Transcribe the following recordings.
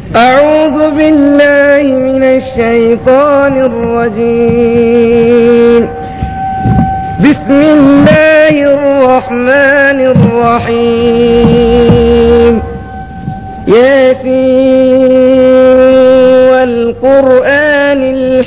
أعوذ بالله من الشيطان الرجيم بسم الله الرحمن الرحيم ياسين والقرآن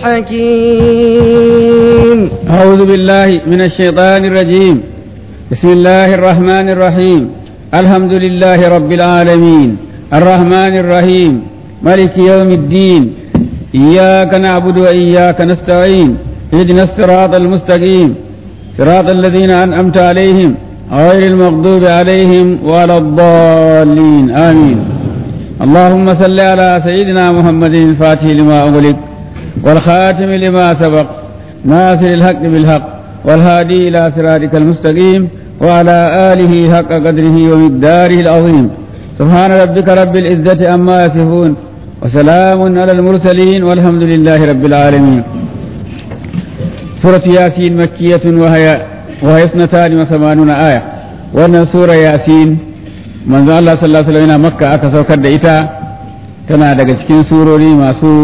الحكيم أعوذ بالله من الشيطان الرجيم بسم الله الرحمن الرحيم الحمد لله رب العالمين الرحمن الرحيم ملك يوم الدين إياك نعبد وإياك نستعين اهدنا الصراط المستقيم صراط الذين أنعمت عليهم غير المغضوب عليهم ولا الضالين آمين اللهم صل على سيدنا محمد الفاتح لما أغلق والخاتم لما سبق ناصر الحق بالحق والهادي إلى صراطك المستقيم وعلى آله حق قدره ومقداره العظيم سبحان ربك رب العزة عما يصفون وسلام على المرسلين والحمد لله رب العالمين سورة ياسين مكية وهي وهي اثنتان وثمانون آية وأن سورة ياسين من الله صلى الله عليه وسلم مكة أكثر كد إتا tana daga cikin surori masu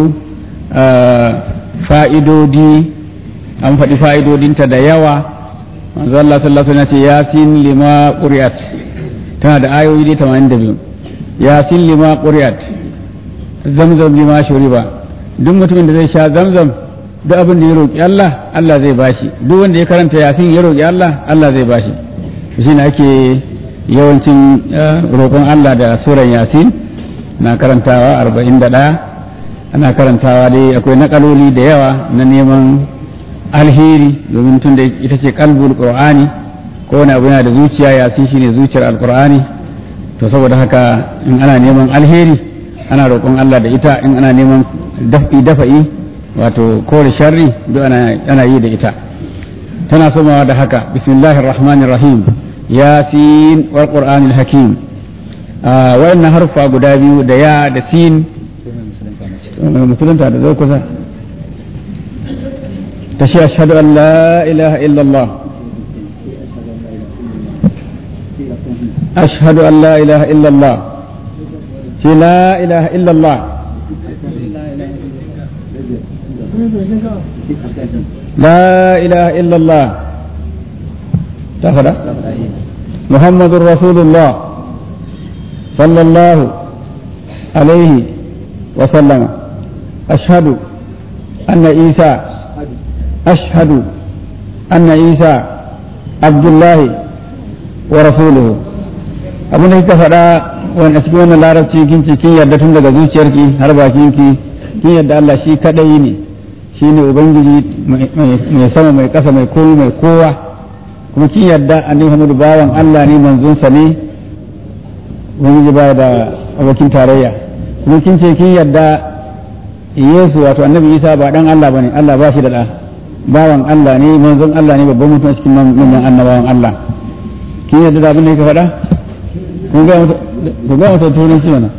fa'idodi an faɗi fa'idodinta da yawa manzo Allah sallallahu alaihi wasallam ce yasin lima quri'at tana da ayoyi dai 82 yasin lima quri'at zamzam lima shuriba duk mutumin da zai sha zamzam duk abin da ya roƙi Allah Allah zai bashi duk wanda ya karanta yasin ya roƙi Allah Allah zai bashi shi ne ake yawancin roƙon Allah da suran yasin na karantawa 41 ana karantawa dai akwai nakaloli da yawa na neman alheri domin tun da ita ce kalbul qur'ani ko wani abu yana da zuciya yasin shine zuciyar alqur'ani to saboda haka in ana neman alheri ana roƙon Allah da ita in ana neman dafi dafa'i wato kore sharri duk ana yi da ita tana somawa da haka bismillahir rahmanir rahim yasin wal qur'anil hakim wayannan harfa guda biyu da ya da sin musulunta da zo kusa ta shi ashhadu an la ilaha illallah ashhadu an la ilaha illallah shi la ilaha illallah لا إله إلا الله تفضل محمد رسول الله صلى الله عليه وسلم أشهد أن عيسى أشهد أن عيسى عبد الله ورسوله abin da kika faɗa wani a cikin wannan larabci kin ce kin yarda tun daga zuciyarki har bakinki kin yarda Allah shi kadai ne shi ne ubangiji mai sama mai ƙasa mai komi mai kowa kuma kin yarda annabi Muhammadu bawan Allah ne manzonsa ne ubangiji ba da abokin tarayya kuma kin ce kin yarda Yesu wato annabi Isa ba dan Allah bane Allah ba shi da da bawan Allah ne manzon Allah ne babban mutum cikin manyan annabawan Allah kin yarda da abin da yake faɗa kun ga ku ga masa turanci mana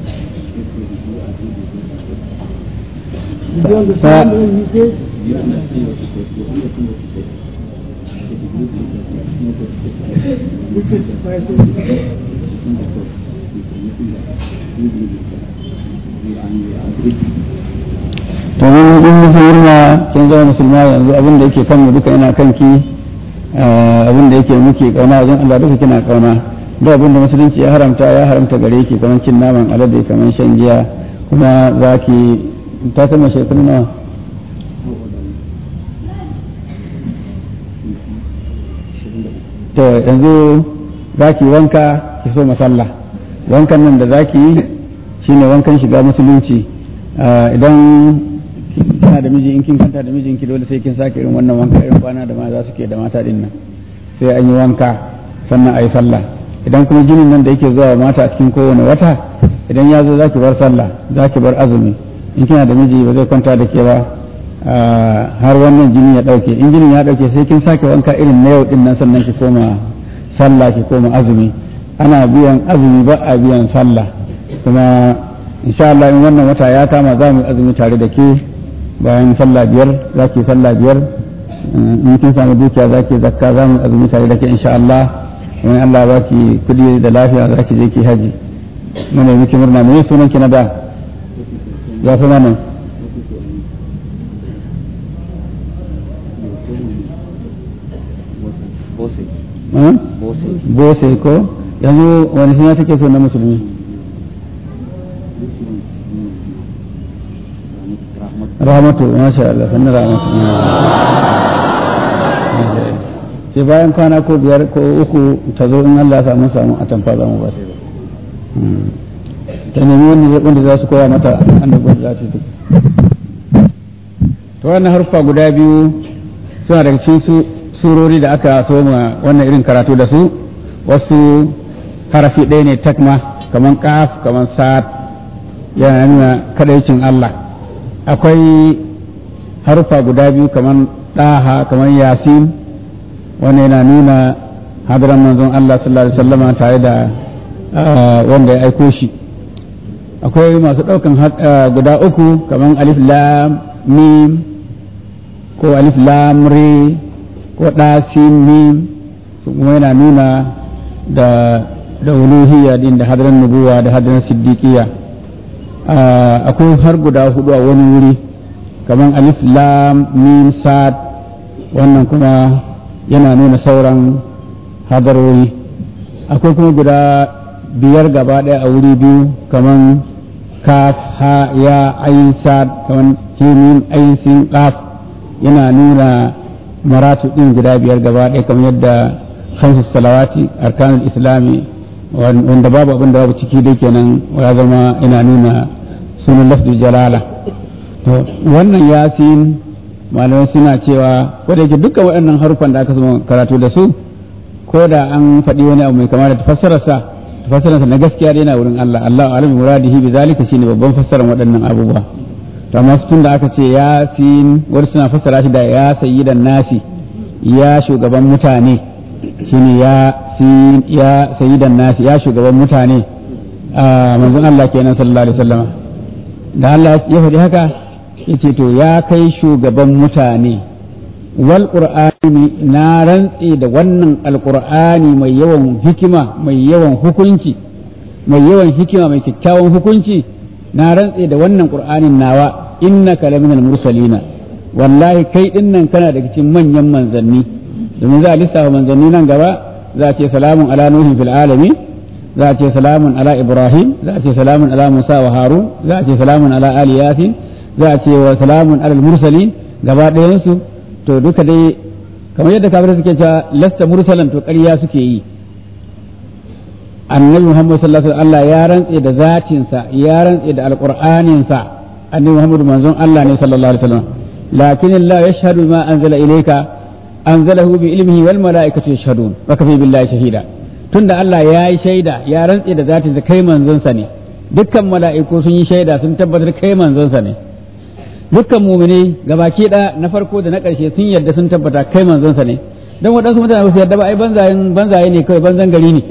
to mun in musulma kin zama musulma yanzu abin da yake kanmu duka yana kanki abin da yake muke kauna wajen Allah duka kina kauna da abin da musulunci ya haramta ya haramta gare ki kamar cin naman alade kamar shan giya kuma za ki ta sama shekaru nawa to yanzu za ki wanka ki so masalla wankan nan da za ki yi shine wankan shiga musulunci idan kina da miji in kin kanta da mijinki dole sai kin sake irin wannan wanka irin kwana da maza suke da mata din nan sai an yi wanka sannan a yi sallah idan kuma jinin nan da yake zuwa mata a cikin kowane wata idan ya zo za ki bar sallah za ki bar azumi in kina da miji ba zai kwanta da ke ba har wannan jini ya dauke in jinin ya dauke sai kin sake wanka irin na yau din nan sannan ki koma sallah ki koma azumi ana biyan azumi ba a biyan sallah kuma insha Allah in wannan wata ya kama za mu azumi tare da ke bayan sallah biyar za ki sallah biyar in kin samu dukiya za ki zakka za mu azumi tare da ke insha Allah in Allah ba ki kudi da lafiya za ki je ki haji muna miki murna me sunan ki na da ya fi mana bose ko yanzu wani suna take so na musulmi rahmatu masha Allah sannan rahmatu sai bayan kwana ko biyar ko uku ta zo in Allah samu samu a tamfa za mu ba ta nemi wanda wanda za su koya mata annabin za ta duk to wannan harfa guda biyu suna daga cikin su surori da aka soma wannan irin karatu da su wasu harafi ɗaya ne takma kamar kaf kamar sa'ad yana nuna kadaicin Allah akwai harfa guda biyu kamar ɗaha kamar yasin wanda yana nuna hadaran manzon Allah sallallahu alaihi wasallama tare da wanda ya aiko shi akwai masu ɗaukan guda uku kamar alif lam mim ko alif lam re ko ɗasin mim su kuma yana nuna da da uluhiyya din da hadaran nubuwa da hadaran siddiqiyya akwai har guda hudu a wani wuri kamar alif lam mim sad wannan kuma yana nuna sauran hadarori akwai kuma guda biyar gaba ɗaya a wuri biyu kamar kaf ha ya ayin sad kamar himin ayin sin kaf yana nuna maratu ɗin guda biyar gaba ɗaya kamar yadda khamsu salawati arkanul islami wanda babu abin da babu ciki dai kenan ya zama yana nuna sunan lafzul jalala to wannan yasin malamai suna cewa ko da yake dukkan waɗannan harufan da aka zama karatu da su ko da an faɗi wani abu mai kama da tafassararsa tafassararsa na gaskiya dai yana wurin Allah Allah alim muradihi bi zalika shine babban fassarar waɗannan abubuwa to amma tun da aka ce yasin wani suna fassara shi da ya sayyidan nasi ya shugaban mutane shine ya sin ya sayyidan nasi ya shugaban mutane manzon Allah kenan sallallahu alaihi wasallam da Allah ya faɗi haka yace to ya kai shugaban mutane wal qur'ani na rantse da wannan alqur'ani mai yawan hikima mai yawan hukunci mai yawan hikima mai kyakkyawan hukunci na rantse da wannan qur'anin nawa innaka laminal mursalina wallahi kai dinnan kana daga cikin manyan manzanni domin za a lissafa manzanni nan gaba za a ce salamun ala nuhin fil alamin za a ce salamun ala ibrahim za a ce salamun ala musa wa harun za a ce salamun ala ali yasin za a ce wa salamun ala mursalin gaba ɗayansu to duka dai kamar yadda kafirai suke cewa lasta mursalan to ƙarya suke yi annabi muhammad sallallahu alaihi wasallam Allah ya rantse da zatinsa ya rantse da alqur'aninsa annabi muhammad manzon Allah ne sallallahu alaihi wasallam lakin Allah yashhadu ma anzala ilayka anzalahu bi ilmihi wal malaikatu yashhadun wa kafi billahi shahida tunda Allah ya yi shaida ya rantse da zatinsa kai manzonsa ne dukkan mala'iku sun yi shaida sun tabbatar kai manzonsa ne dukkan mumini gabaki da na farko da na ƙarshe sun yarda sun tabbata kai manzonsa ne don waɗansu mutane ba su yarda ba ai banzayen banzaye ne kawai banzan gari ne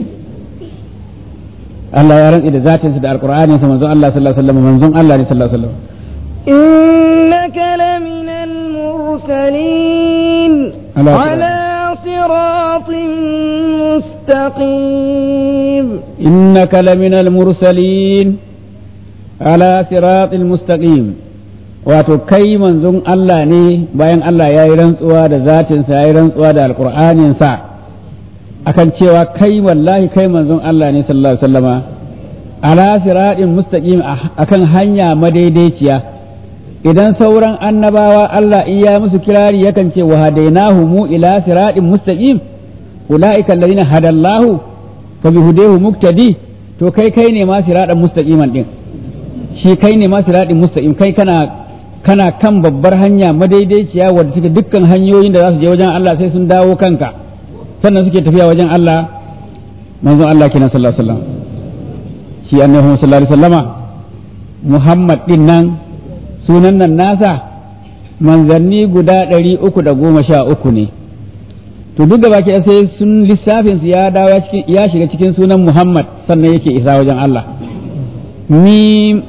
Allah ya rantsi da zatinsa da alqur'anin sa manzon Allah sallallahu alaihi wasallam manzon Allah ne sallallahu alaihi wasallam إنك لمن المرسلين على على صراط مستقيم إنك لمن المرسلين على صراط المستقيم wato kai manzon Allah ne bayan Allah ya yi rantsuwa da zatinsa ya yi rantsuwa da alƙur'aninsa akan cewa kai wallahi kai manzon Allah ne sallallahu alaihi wasallama ala siratin mustaqim akan hanya madaidaiciya idan sauran annabawa Allah in ya musu kirari yakan ce wa hadainahu mu ila siratin mustaqim ulaika alladhina hadallahu fa bihudahu muktadi to kai kai ne ma siratan mustaqiman din shi kai ne ma siratin mustaqim kai kana kana kan babbar hanya madaidaiciya wadda take dukkan hanyoyin da za su je wajen Allah sai sun dawo kanka sannan suke tafiya wajen Allah manzon Allah kenan sallallahu alaihi wasallam shi annabi Muhammad sallallahu alaihi wasallama Muhammad din nan sunan nan nasa manzanni guda ɗari uku da goma sha uku ne to duk da baki sai sun lissafin su ya dawo ya shiga cikin sunan Muhammad sannan yake isa wajen Allah mim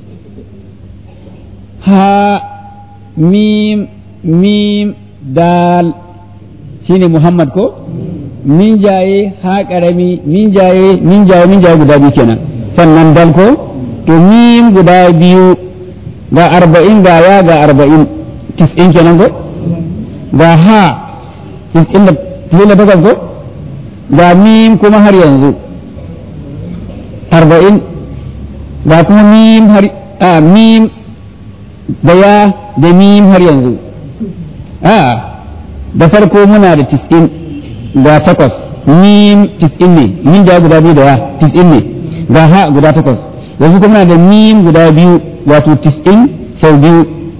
ha mim mim dal shine Muhammad ko min jaye ha karami min jaye min jaye min jaye guda biyu kenan sannan dal ko to mim guda biyu ga arba'in ga ya ga arba'in tis'in kenan ko ga ha tis'in da tis'in da takwas ko ga mim kuma har yanzu arba'in ga kuma mim har a mim da ya da mim har yanzu a da farko muna da tis'in ga takwas mim tis'in ne min da guda biyu da ya tis'in ne ga ha guda takwas yanzu kuma muna da mim guda biyu wato tis'in sau biyu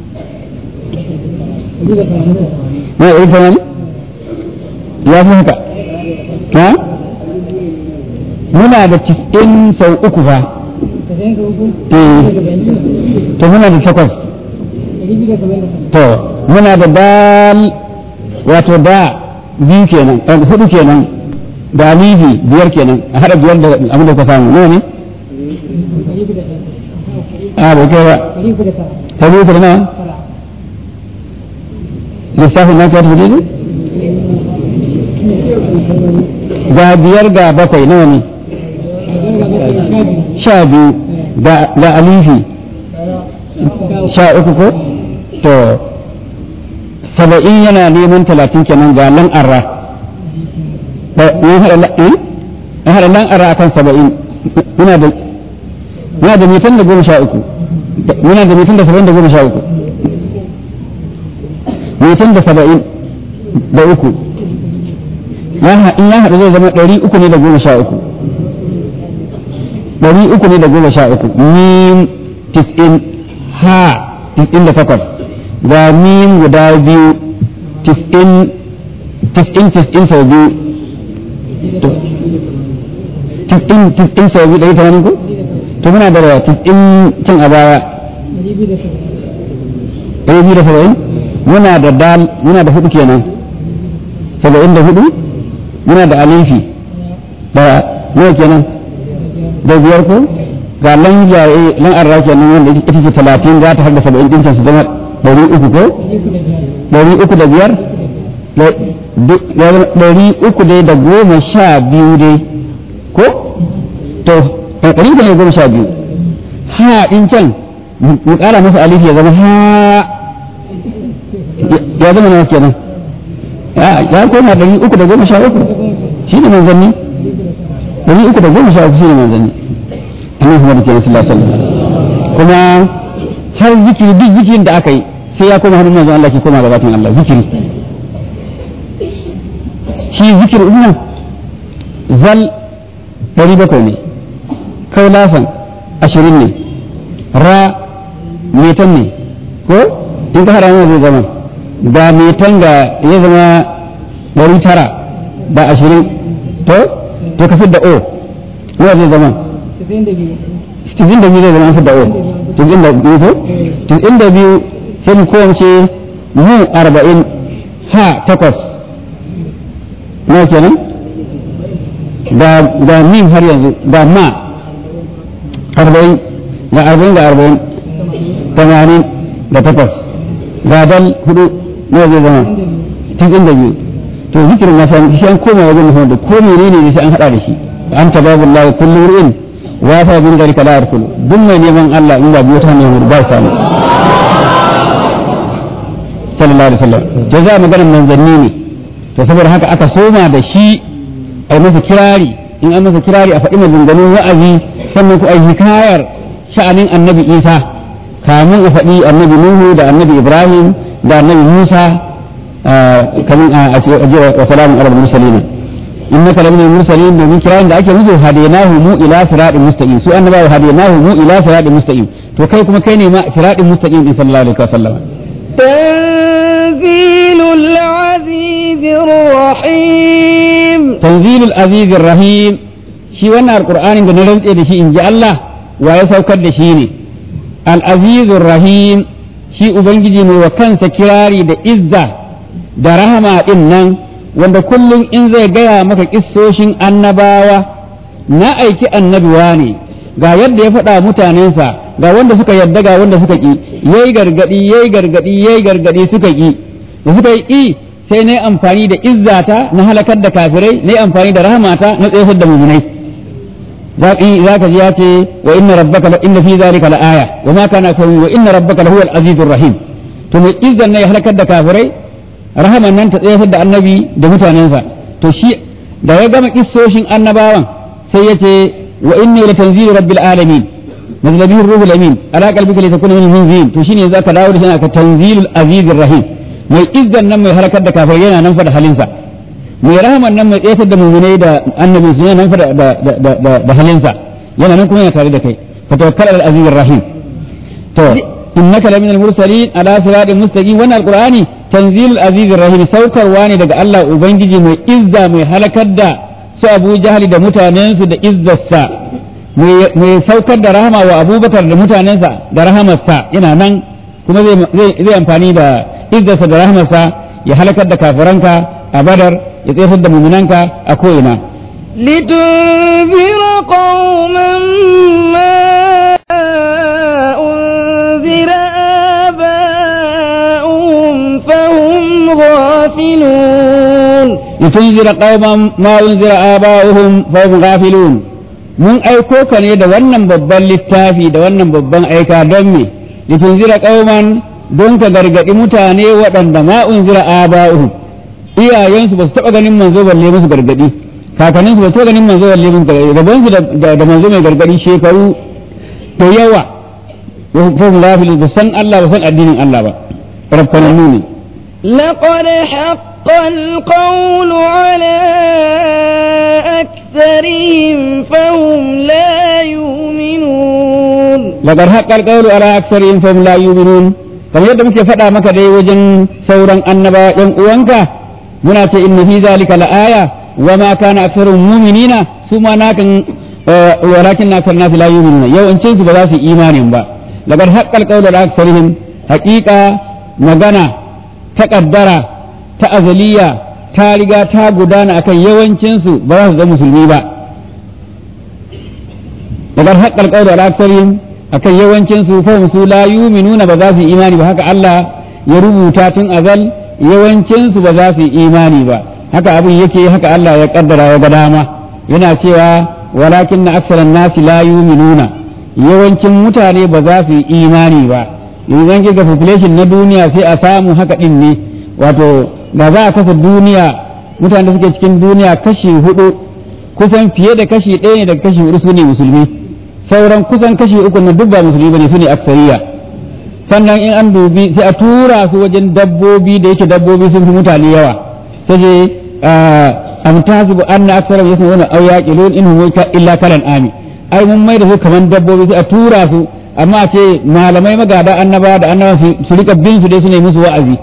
na ɗari tamanin ya fi haka ha muna da tis'in sau uku fa eh to muna da takwas to muna da dal wato da biyu kenan eh, hudu kenan da alifi biyar kenan a haɗa biyar da abin da ka samu nawa ne a bai kai ba ta biyu da nawa lissafin na kyautu ne ga biyar ga bakwai nawa ne sha biyu ga alifi sha uku ko to saba'in yana neman talatin kenan ga lan arra ya haɗa lan arra akan saba'in muna da muna da mitan da goma sha uku muna da mitan da saba'in da goma sha uku mitan da saba'in da uku in ya haɗu zai zama ɗari uku ne da goma sha uku ɗari uku ne da goma sha uku mim tis'in ha tis'in da takwas ga mim guda biyu tis'in tis'in tis'in sau biyu tis'in tis'in sau biyu ɗari tamanin ko to muna da tis'in can a baya ɗari biyu da saba'in muna da dal muna da hudu kenan saba'in da hudu muna da alifi da nawa kenan da biyar ko ga lan jaye lan arra kenan wanda ita ce talatin za ta har da saba'in ɗin su zama ɗari uku ko ɗari uku da biyar ɗari uku dai da goma sha biyu dai ko to ɗari uku da goma sha biyu ha ɗin can mu ƙara masa alifi ya zama ha ya zama nawa kenan ya koma ɗari uku da goma sha uku shi ne manzanni ɗari uku da goma sha uku shi ne manzanni annabi Muhammad kenan sallallahu alaihi wasallam kuma har zikiri duk zikirin da aka yi sai ya koma hannun manzon Allah ke koma gabatin Allah zikiri shi zikiri din nan zal ɗari bakwai ne kaulafan ashirin ne ra metan ne ko in ka hada yana zai zama ga metan ga ya zama ɗari tara da ashirin to to ka da o yana zai zama cikin da biyu zai zama da o cikin da biyu ko cikin da biyu sai mu kowace mu arba'in ha takwas na kenan ga ga min har yanzu ga ma arba'in ga arba'in ga arba'in tamanin da takwas ga dal hudu na zai zama cikin da biyu to zikirin na san shi an koma wajen muhammad da ko menene ne sai an hada da shi an tababu Allah kullu ru'in wa fa bin dalika la yarkulu duk mai neman Allah in ba biyo ta ne ba samu sallallahu alaihi wasallam to za maganar manzanni ne to saboda haka aka soma da shi a masa kirari in an masa kirari a faɗi maganganun wa'azi sannan ku ai hikayar sha'anin annabi Isa kamun a faɗi annabi Nuhu da annabi Ibrahim da annabi Musa kamun a ce wa salamun alal mursalin innaka laminal mursalin domin kirarin da ake musu hadainahu mu ila siratin mustaqim su annabawa hadainahu mu ila siratin mustaqim to kai kuma kai ne ma siratin mustaqim din sallallahu alaihi wasallam تنزيل العزيز الرحيم تنزيل العزيز الرحيم shi wannan alqur'anin da na rantse da shi in ji Allah wa ya saukar da shi ne al-azizur rahim shi ubangiji ne wa kansa kirari da izza da rahama din nan wanda kullum in zai gaya maka kissoshin annabawa na aiki annabiwa ne ga yadda ya faɗa mutanensa ga wanda suka yadda ga wanda suka ƙi yayi gargadi yayi gargadi yayi gargadi suka ƙi da suka yi ƙi sai na yi amfani da izzata na halakar da kafirai na yi amfani da rahamata na tsayar da mumunai zaka ji ya ce wa inna rabbaka la inna fi zalika la aya wa ma kana sawi wa inna rabbaka la huwal azizur rahim to mai izzan ne ya halakar da kafirai rahaman nan ta tsayar da annabi da mutanensa to shi da ya gama kissoshin annabawan sai ya ce wa inni la tanzilu rabbil alamin nazala bihi ruhul amin ala qalbika li takuna min munzirin to shine zaka dawo da shi aka tanzilul azizir rahim mai izzan nan mai halakar da kafirai yana nan fa da halinsa mai rahaman nan mai tsayatar da mumunai da annabi su yana nan fa da halinsa yana nan kuma yana tare da kai fa tawakkal al azizir rahim to innaka lamin al mursalin ala siratin mustaqim wannan alqur'ani tanzilul azizir rahim saukarwa ne daga Allah ubangiji mai izza mai halakar da su Abu Jahali da mutanensu da izzarsa mai saukar da rahama wa Abubakar da mutanensa da rahamarsa yana nan kuma zai amfani da izzarsa da rahamarsa ya halakar da kafiranka a Badar ya tsayar da muminanka a ko'ina. لتنذر قوما ما أنذر آباؤهم فهم غافلون لتنذر قوما ما أنذر آباؤهم فهم غافلون mun aiko ka ne da wannan babban littafi da wannan babban aika don me litunzira qauman don ka gargadi mutane waɗanda ma unzira aba'uhum iyayensu ba su taɓa ganin manzo balle musu gargadi kakanninsu ba su taɓa ganin manzo balle musu gargadi gaban su da manzo mai gargadi shekaru da yawa ko mu lafi ba san Allah ba san addinin Allah ba rabbananu ne لقد حق القول على أكثرهم فهم لا يؤمنون لقد حق القول على أكثرهم فهم لا يؤمنون kamar yadda muke faɗa maka dai wajen sauran annaba ɗan uwanka muna ce inna fi zalika la'aya wa ma kana aktharun mu'minina su ma nakan walakin na kan nasu la yu'minuna yawancin su ba za su imanin ba laqad haqqal qawlu ala aktharihim haqiqa magana ta kaddara ta azaliya ta riga ta gudana akan yawancin su ba za su zama musulmi ba laqad haqqal qawlu ala aktharihim akan yawancin su fa su la yu'minuna ba za su imani ba haka Allah ya rubuta tun azal yawancin su ba za su imani ba haka abin yake haka Allah ya kaddara ya ga dama yana cewa walakin na aksaran nasi la yu'minuna yawancin mutane ba za su imani ba yanzu zan ga population na duniya sai a samu haka din ne wato da za a kasa duniya mutane da suke cikin duniya kashi hudu kusan fiye da kashi ɗaya ne daga kashi hudu su ne musulmi sauran kusan kashi uku na duk ba musulmi bane su ne aksariya sannan in an dubi sai a tura su wajen dabbobi da yake dabbobi sun fi mutane yawa sai je am tahsibu anna aktharum yasma'una aw yaqilun in hum illa kalan ami ai mun mai da su kaman dabbobi sai a tura su amma a ce malamai magada annaba da annaba su rika bin su dai su ne musu wa'azi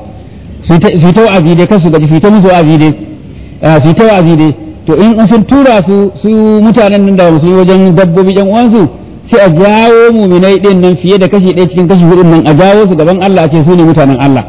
su ta wa'azi dai kasu gaji su ta musu wa'azi dai su ta wa'azi dai to in sun tura su su mutanen nan da musulmi wajen dabbobi yan uwansu sai a jawo muminai din nan fiye da kashi ɗaya cikin kashi hudun nan a jawo su gaban Allah a ce su ne mutanen Allah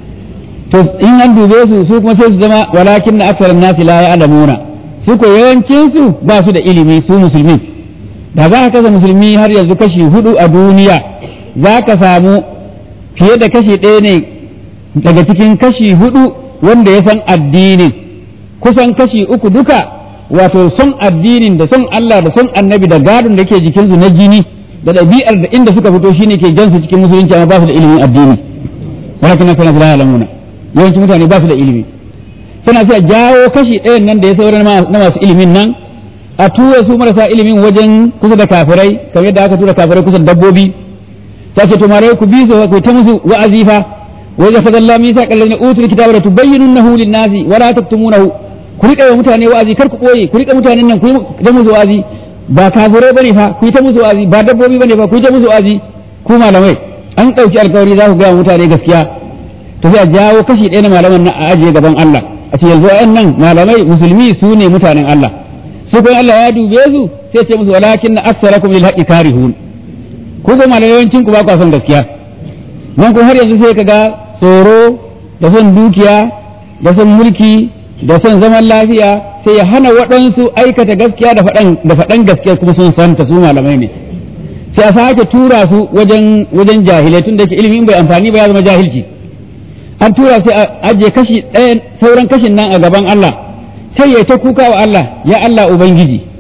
to in an dube su su kuma sai su zama walakin na aksarin nasi la ya'lamuna su ko yawancin su ba su da ilimi su musulmi da za ka kasa musulmi har yanzu kashi hudu a duniya za ka samu fiye da kashi ɗaya ne daga cikin kashi hudu wanda ya san addinin kusan kashi uku duka wato son addinin da son Allah da son annabi da gadon da ke jikinsu na jini da ɗabi'ar da inda suka fito shine ke jansu cikin musulunci amma ba su da ilimin addini walakin na kana ya'lamuna yawancin mutane ba su da ilimi suna sai a jawo kashi ɗayan nan da ya sauran na masu ilimin nan a tura su marasa ilimin wajen kusa da kafirai kamar yadda aka tura kafirai kusa da dabbobi ta ce to mare ku bi su ku ta musu wa'azi fa wa idza fadalla misa kallazina utul kitaba la tubayyinunahu lin-nasi wa la taktumunahu ku rika wa mutane wa'azi kar ku boye ku rika mutanen nan ku yi ta musu wa'azi ba kafirai bane fa ku yi ta musu wa'azi ba dabbobi bane fa ku yi ta musu wa'azi ku malamai an ɗauki alkawari za ku ga mutane gaskiya to sai a jawo kashi ɗaya na malaman nan a ajiye gaban Allah a ce yanzu nan malamai musulmi su ne mutanen Allah su kuma Allah ya dube su sai ce musu walakin na aksarakum lil haqqi karihun ku ga malayawancin ku ba ku son gaskiya nan ko har yanzu sai kaga tsoro da son dukiya da son mulki da son zaman lafiya sai ya hana waɗansu aikata gaskiya da faɗan da faɗan gaskiya kuma sun santa su malamai ne sai a sake tura su wajen wajen jahilai tun da yake ilimin bai amfani ba ya zama jahilci an tura sai a ajiye kashi ɗaya sauran kashin nan a gaban Allah sai ya ta kuka wa Allah ya Allah ubangiji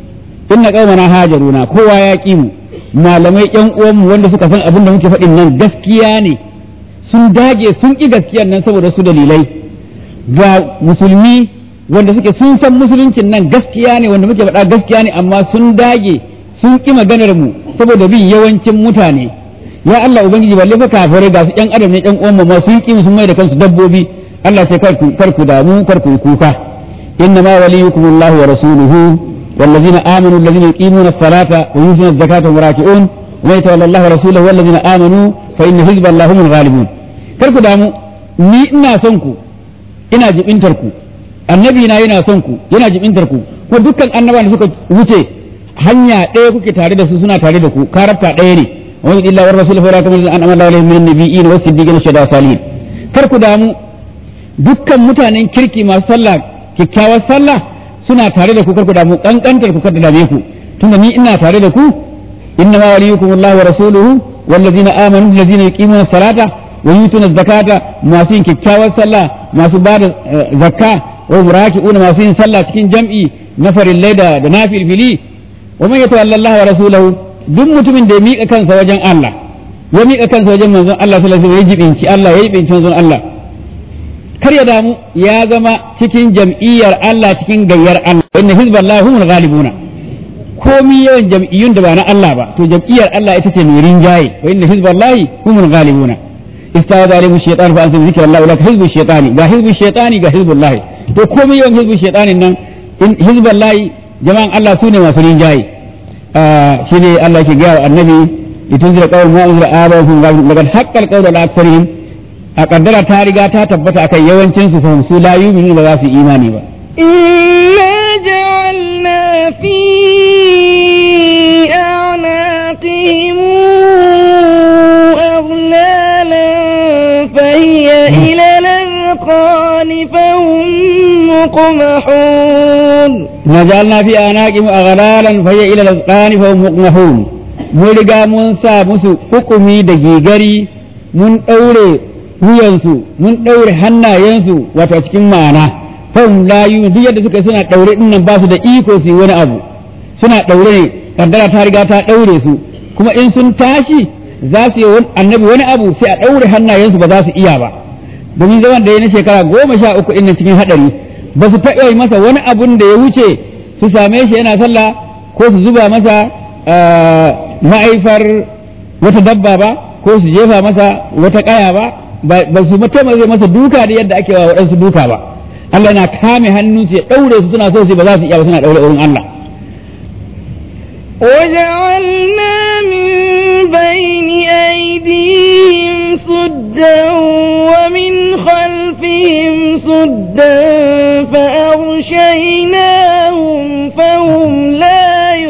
inna qaumana hajaruna kowa ya ki mu malamai yan uwanmu wanda suka san abin da muke faɗin nan gaskiya ne sun dage sun ƙi gaskiyan nan saboda su dalilai ga musulmi wanda suke sun san musuluncin nan gaskiya ne wanda muke faɗa gaskiya ne amma sun dage sun ƙi maganar mu saboda bin yawancin mutane ya Allah ubangiji balle fa kafirai ga su ƴan adam ne ƴan uwan ma sun ƙi sun mai da kansu dabbobi Allah sai kar ku kar ku damu kar ku kuka inna ma waliyukumullahu wa rasuluhu والذين آمنوا الذين يقيمون الصلاة ويؤتون الزكاة وهم راكعون ومن يتولى الله ورسوله والذين آمنوا فإن حزب الله هم الغالبون كركو دامو ni ina son ku ina jibintar ku annabi na yana son ku yana jibintar ku ko dukkan annabawan da suka wuce hanya ɗaya kuke tare da su suna tare da ku karabta ɗaya ne wa illa wa rasul fa lakum an amalla alaihim min nabiyyin wa siddiqin shada salihin kar ku damu dukkan mutanen kirki masu sallah kyakkyawar sallah suna tare da ku kar ku damu kankantar ku kada dame ku tunda ni ina tare da ku inna ma waliyukum Allah wa rasuluhu wallazina amanu allazina yuqimuna salata wa yutuna zakata masu yin kyakkyawar sallah masu ba da zakka wa muraki'una masu yin sallah cikin jam'i na farillai da da nafilfili wa man yatawalla Allah wa rasulahu duk mutumin da ya mika kansa wajen Allah ya mika kansa wajen manzon Allah sallallahu alaihi wasallam ya jibinci Allah ya jibinci manzon Allah kar ya damu ya zama cikin jam'iyyar Allah cikin gayyar Allah inna hizballahi humul ghalibuna komi yawan jam'iyyun da ba na Allah ba to jam'iyyar Allah ita ce mai rinjaye wa inna hizballahi humul ghalibuna istawa zalimu shaytan fa ansa zikra Allah lak hizbu shaytani ga hizbu shaytani ga hizbullahi to komi yawan hizbu shaytanin nan in hizballahi jama'an Allah sune masu rinjaye shine Allah ke ga annabi litunzira qawman ma unzira abahum laqad haqqal qawlu ala aktharihim a kaddara ta riga ta tabbata akan yawancin su fahimsu la yu'minu ba za su imani ba إنا جعلنا في أعناقهم أغلالا فهي إلى الأذقان فهم مقمحون نجعلنا في أعناقهم أغلالا فهي إلى الأذقان فهم مقمحون mun riga mun sa musu hukumi da gigari mun ɗaure wuyansu mun ɗaure hannayensu wato cikin ma'ana fahim la duk yadda suka suna ɗaure ɗin nan ba su da iko su yi wani abu suna ɗaure ne kaddara ta riga ta ɗaure su kuma in sun tashi za su yi annabi wani abu sai a ɗaure hannayensu ba za su iya ba domin zaman da ya na shekara goma sha uku ɗin cikin haɗari ba su taɓa yi masa wani abun da ya wuce su same shi yana sallah ko su zuba masa ma'aifar wata dabba ba ko su jefa masa wata ƙaya ba ba su taimaka masa duka da yadda ake wa waɗansu duka ba Allah yana kame hannun su ya ɗaure su suna so su ba za su iya ba suna ɗaure wurin Allah وجعلنا من بين أيديهم سدا ومن خلفهم سدا فأغشيناهم فهم لا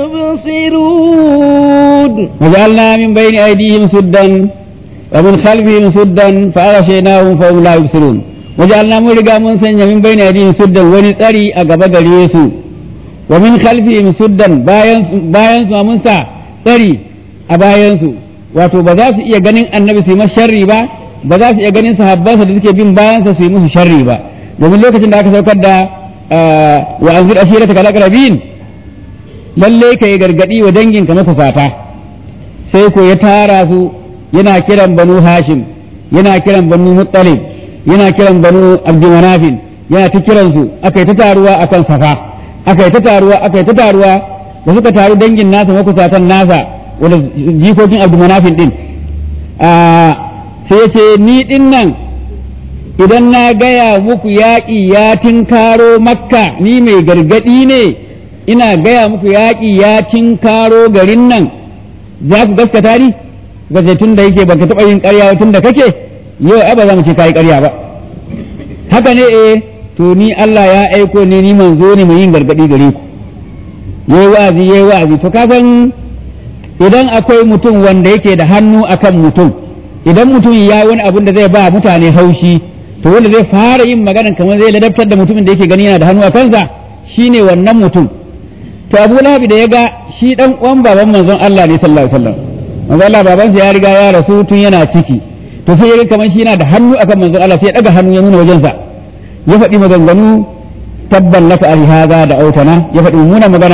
يبصرون وجعلنا من بين أيديهم سدا ومن خلفهم سدا فأغشيناهم فهم لا يبصرون وجعلنا مرقا من سنة من بين أيديهم سدا ونسأري أقبض اليسو ومن خلفهم سدا bayan su mun sa tsari a bayansu wato ba za su iya ganin annabi su yi masa sharri ba ba za su iya ganin sahabbansa da suke bin bayansa su yi musu sharri ba domin lokacin da aka saukar da wa anzir ashirata kal aqrabin lalle ka yi gargadi wa danginka mafufata sai ko ya tara su yana kiran banu hashim yana kiran banu muttalib yana kiran banu abdulmanafin yana ta kiransu aka yi ta taruwa akan safa aka yi ta taruwa aka yi ta taruwa da suka taru dangin nasa makusatan nasa wanda jikokin abdulmanafin din sai ya ce ni din nan idan na gaya muku yaƙi ya tinkaro makka ni mai gargaɗi ne ina gaya muku yaƙi ya tinkaro garin nan za ku gaskata ni gaje tun da yake baka taɓa yin ƙarya tun da kake yau ai ba za mu ce ka yi ƙarya ba haka ne eh to ni Allah ya aiko ne ni manzo ne mai yin gargadi gare ku yayi wa'azi yayi wa'azi to kasan idan akwai mutum wanda yake da hannu akan mutum idan mutum ya wani abin da zai ba mutane haushi to wanda zai fara yin magana kamar zai ladabtar da mutumin da yake gani yana da hannu a kansa shine wannan mutum to Abu Lahab da ya ga shi dan uwan baban manzon Allah ne sallallahu alaihi wasallam manzon Allah babansa ya riga ya rasu tun yana ciki to sai ya kamar shi yana da hannu akan manzon Allah sai ya daga hannu ya nuna wajensa ya faɗi maganganu tabban laka ali haza da autana ya faɗi mummunan magana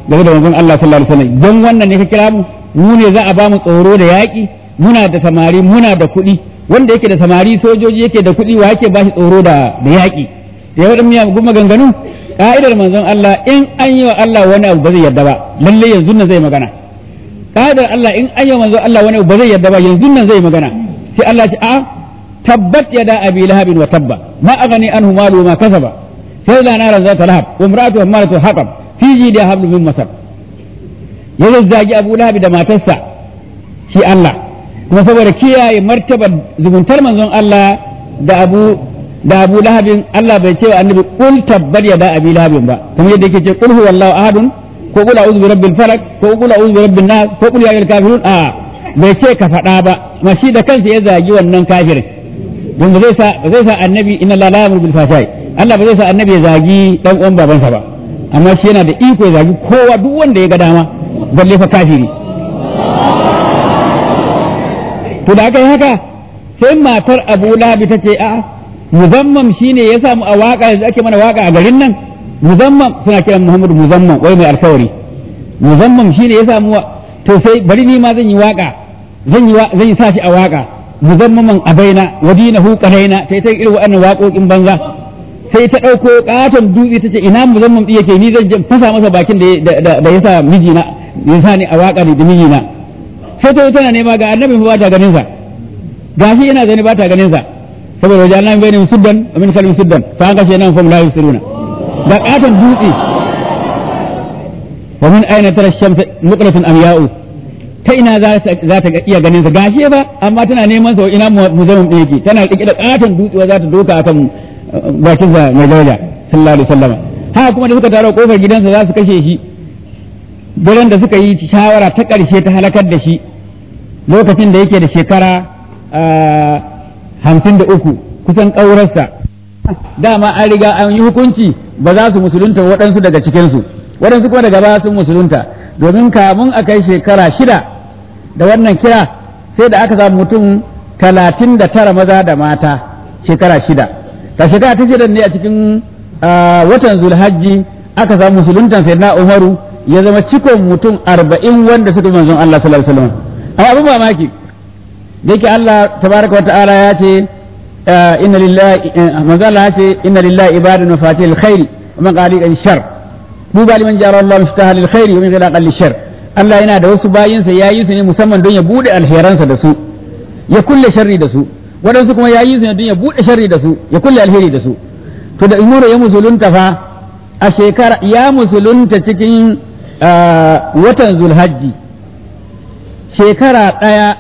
game da manzon Allah sallallahu alaihi wasallam don wannan ne ka kira mu mu ne za a ba mu tsoro da yaƙi muna da samari muna da kuɗi wanda yake da samari sojoji yake da kuɗi wa yake ba shi tsoro da da yaƙi da yawan miya guma ganganu ka'idar manzon Allah in an yi wa Allah wani abu ba zai yarda ba lalle yanzu nan zai magana ka'idar Allah in an yi wa manzon Allah wani abu ba zai yarda ba yanzu nan zai magana sai Allah ce a tabbat yada abi lahabin wa tabba ma aghani anhu malu ma kasaba sai da nara zata lahab wa imra'atu hammalatu haqab fi jidi hablu min masar ya zazzagi abu lahabi da matarsa shi Allah kuma saboda kiyaye martabar zumuntar manzon Allah da abu da abu lahabin Allah bai ce wa annabi qul tabbat yada abi lahabin ba kuma yadda yake ce qul huwallahu ahadun ko qul a'udhu bi rabbil falaq ko qul a'udhu bi rabbin nas ko qul ya ayyuhal kafirun a bai ce ka faɗa ba ma shi da kansa ya zagi wannan kafirin don ba zai sa ba zai sa annabi inna la ya'muru bil fahsai Allah ba zai sa annabi ya zagi dan uwan babansa ba amma shi yana da iko ya zagi kowa duk wanda ya ga dama balle fa kafiri to da aka yi haka sai matar Abu Lahab ta ce a'a muzammam shine ya samu a waka da ake mana waka a garin nan muzammam suna kiran Muhammadu muzammam wai mai alkawari muzammam shine ya samu to sai bari ni ma zan yi waka zan yi zan yi sashi a waka muzammaman abaina wa dinahu qalaina sai ta irin wannan waƙoƙin banza sai ta ɗauko ƙaton dutse ta ce ina muzammam ɗin yake ni zan je fasa masa bakin da da ya sa mijina ya sa ni a waƙa da mijina sai ta tana nema ga annabi ba ta ganin sa gashi yana zane ba ta ganin sa saboda wajen annabi bai ne suddan wa min kalmin suddan fa an kashe nan fa la yusiruna da ƙaton dutse wa min aina tara shamsa muqratun amya'u ta ina za ta iya ganin sa gashi ba amma tana neman sa ina muzammam ɗin yake tana rike da ƙaton dutse za ta doka akan bakin sa mai daraja sallallahu alaihi wasallam haka kuma da suka taro kofar gidansa za su kashe shi daren da suka yi shawara ta ƙarshe ta halakar da shi lokacin da yake da shekara hamsin da uku kusan ƙaurarsa dama an riga an yi hukunci ba za su musulunta waɗansu daga cikinsu waɗansu kuma daga baya sun musulunta domin kamun a kai shekara shida da wannan kira sai da aka samu mutum talatin da tara maza da mata shekara shida ta shekara ta shida ne a cikin watan zulhajji aka samu musuluntan sai na umaru ya zama cikon mutum arba'in wanda suka yi manzon Allah sallallahu alaihi wasallam amma abin mamaki da yake Allah tabaraka wa ta'ala ya ce inna lillahi manzon Allah ya ce inna lillahi ibadan mafatihil khairi wa maqaliqal shar duba liman jara Allah muftaha lil khairi wa min ghilaqal shar Allah yana da wasu bayinsa yayi su ne musamman don ya bude alheransa da su ya kulle sharri da su waɗansu kuma yayi su ne don ya bude sharri da su ya kulle alheri da su to da umuru ya musulunta fa a shekara ya musulunta cikin watan zulhajji shekara ɗaya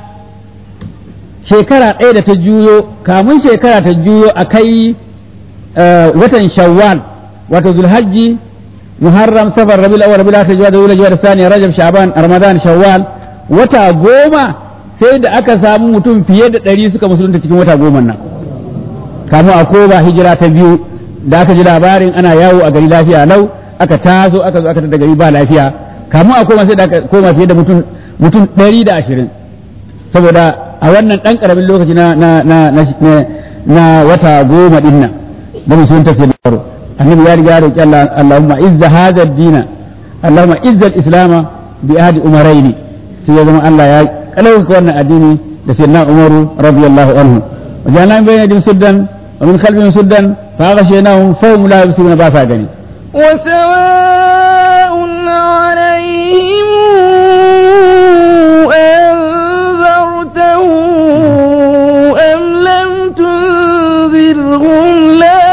shekara ɗaya da ta juyo kamun shekara ta juyo a kai watan shawwal wato zulhajji muharram safar rabiul awwal rabiul akhir jawad wala jawad sani rajab sha'ban ramadan shawwal wata goma sai da aka samu mutum fiye da ɗari suka musulunta cikin wata goma nan kamun a koba hijira ta biyu da aka ji labarin ana yawo a gari lafiya lau aka taso aka zo aka tada gari ba lafiya kamun a koma sai da aka koma fiye da mutum mutum ɗari da ashirin saboda a wannan ɗan ƙaramin lokaci na na na na wata goma ɗin nan ba musulunta sai da annabi ya riga roƙi Allah Allahumma izza hadha ad-dina Allahumma izza al-islama bi ahdi umaraini sai ya zama Allah ya kalauka wannan addini da sayyidina Umaru radiyallahu anhu wajen bayyana din suddan wa min khalfihim suddan fa ghashaynahum fa hum la yubsiruna ba sa gani وسواء عليهم أنذرتهم أم لم تنذرهم لا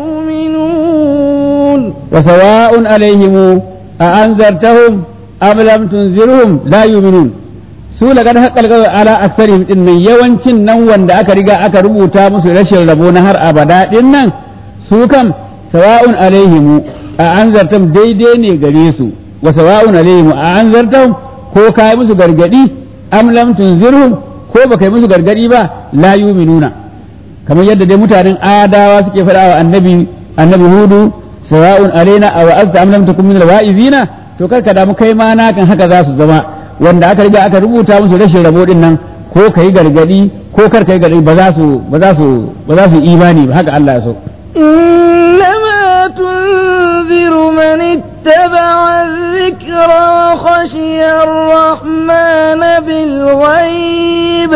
يؤمنون وسواء عليهم أأنذرتهم أم لم تنذرهم لا يؤمنون su laqad haqqal qawlu ala aktharihim din nan yawancin nan wanda aka riga aka rubuta musu rashin rabo na har abada din nan su kam sawa'un alaihim a anzartam daidai ne gare su wa sawa'un alaihim a anzartam ko kai musu gargadi am lam tunzirhum ko baka yi musu gargadi ba la yu'minuna kamar yadda dai mutanen adawa suke faɗa wa annabi annabi hudu sawa'un alaina aw azta am lam takun min alwa'izina to kar ka damu kai ma na kan haka za su zama wanda aka riga aka rubuta musu rashin rabo din nan ko kai gargadi ko kar kai gargadi ba za su ba za su ba za su imani ba haka Allah ya so إنما تنذر من اتبع الذكر وخشي الرحمن بالغيب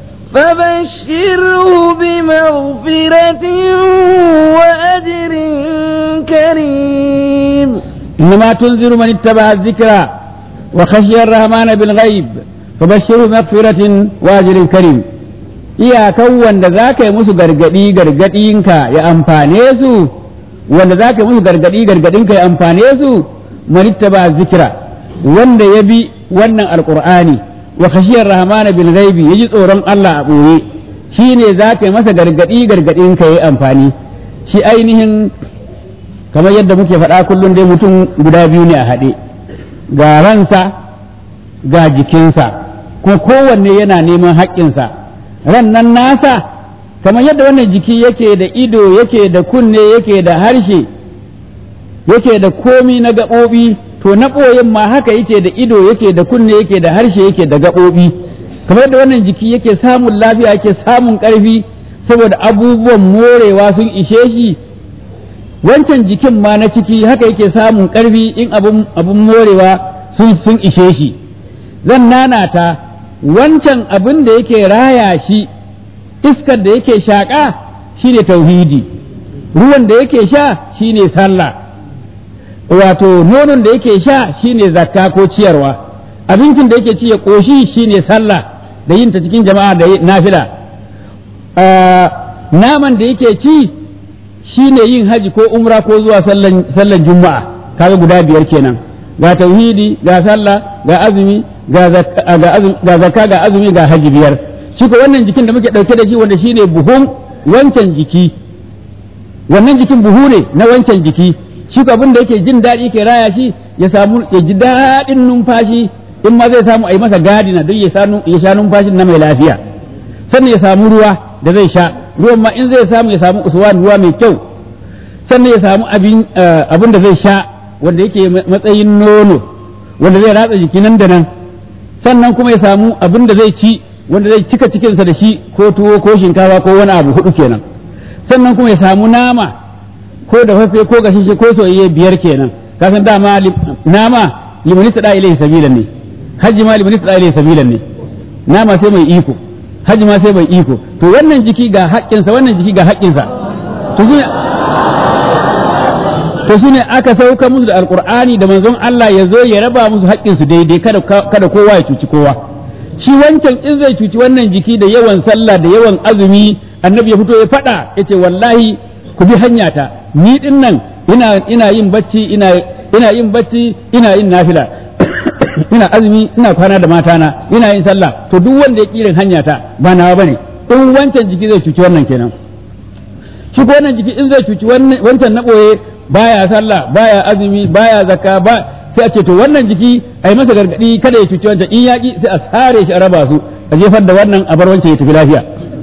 فبشره بمغفرة وأجر كريم إنما تنذر من اتبع الذكرى وخشي الرحمن بالغيب فبشره مغفرة وأجر كريم iyakan wanda za ka yi musu gargaɗi gargaɗinka ya amfane su wanda za ka yi musu gargaɗi gargaɗinka ya amfane su manitta ba zikira wanda ya bi wannan alƙur'ani wa khashiyar rahmana bil ghaibi yaji tsoron Allah a ɓoye shi ne za ka yi masa gargaɗi gargaɗinka ya amfani shi ainihin kamar yadda muke faɗa kullum dai mutum guda biyu ne a haɗe ga ransa ga jikinsa kuma kowanne yana neman haƙƙinsa ran nan nasa kamar yadda wannan jiki yake da ido yake da kunne yake da harshe yake da komi na gaɓoɓi to na ɓoyin ma haka yake da ido yake da kunne yake da harshe yake da gaɓoɓi kamar yadda wannan jiki yake samun lafiya yake samun ƙarfi saboda abubuwan morewa sun ishe shi wancan jikin ma na ciki haka yake samun ƙarfi in abun morewa sun ishe shi zan nanata wancan abin da yake raya shi iskar da yake shaƙa shine tauhidi ruwan da yake sha shine sallah wato nonon da yake sha shine zakka ko ciyarwa abincin da yake ci ya ƙoshi shine sallah da yin ta cikin jama'a da nafila naman da yake ci shine yin haji ko umra ko zuwa sallan juma'a kaga guda biyar kenan ga tauhidi ga sallah ga azumi ga zakka ga azumi ga haji biyar shi ko wannan jikin da muke dauke da shi wanda shine buhun wancan jiki wannan jikin buhu ne na wancan jiki shi ko abin da yake jin daɗi yake raya shi ya samu ya ji daɗin numfashi in ma zai samu a yi masa gadina don ya sha numfashin na mai lafiya sannan ya samu ruwa da zai sha ruwan ma in zai samu ya samu uswan ruwa mai kyau sannan ya samu abin da zai sha wanda yake matsayin nono wanda zai ratsa jiki nan da nan sannan kuma ya samu abin da zai ci wanda zai cika cikinsa da shi ko tuwo ko shinkafa ko wani abu hudu kenan sannan kuma ya samu nama ko da fafe ko gashishe ko soyayye biyar kenan kasan dama nama limanis da ilaihi sabilan ne hajji ma limanis da ilaihi sabilan ne nama sai mai iko hajji ma sai mai iko to wannan jiki ga haƙƙinsa wannan jiki ga haƙƙinsa to to su ne aka sauka musu da alkur'ani da manzon Allah ya zo ya raba musu haƙƙinsu daidai kada kada kowa ya cuci kowa shi wancan in zai cuci wannan jiki da yawan sallah da yawan azumi annabi ya fito ya faɗa ya ce wallahi ku bi hanyata ni din nan ina ina yin bacci ina ina yin bacci ina yin nafila ina azumi ina kwana da matana ina yin sallah to duk wanda ya kirin hanyata ba nawa bane in wancan jiki zai cuci wannan kenan shi ko wannan jiki in zai cuci wancan na ɓoye baya sallah baya azumi baya zakka ba sai a ce to wannan jiki a yi masa gargadi kada ya cuci wancan in yaƙi sai a sare shi a raba su a jefar da wannan a bar wancan ya tafi lafiya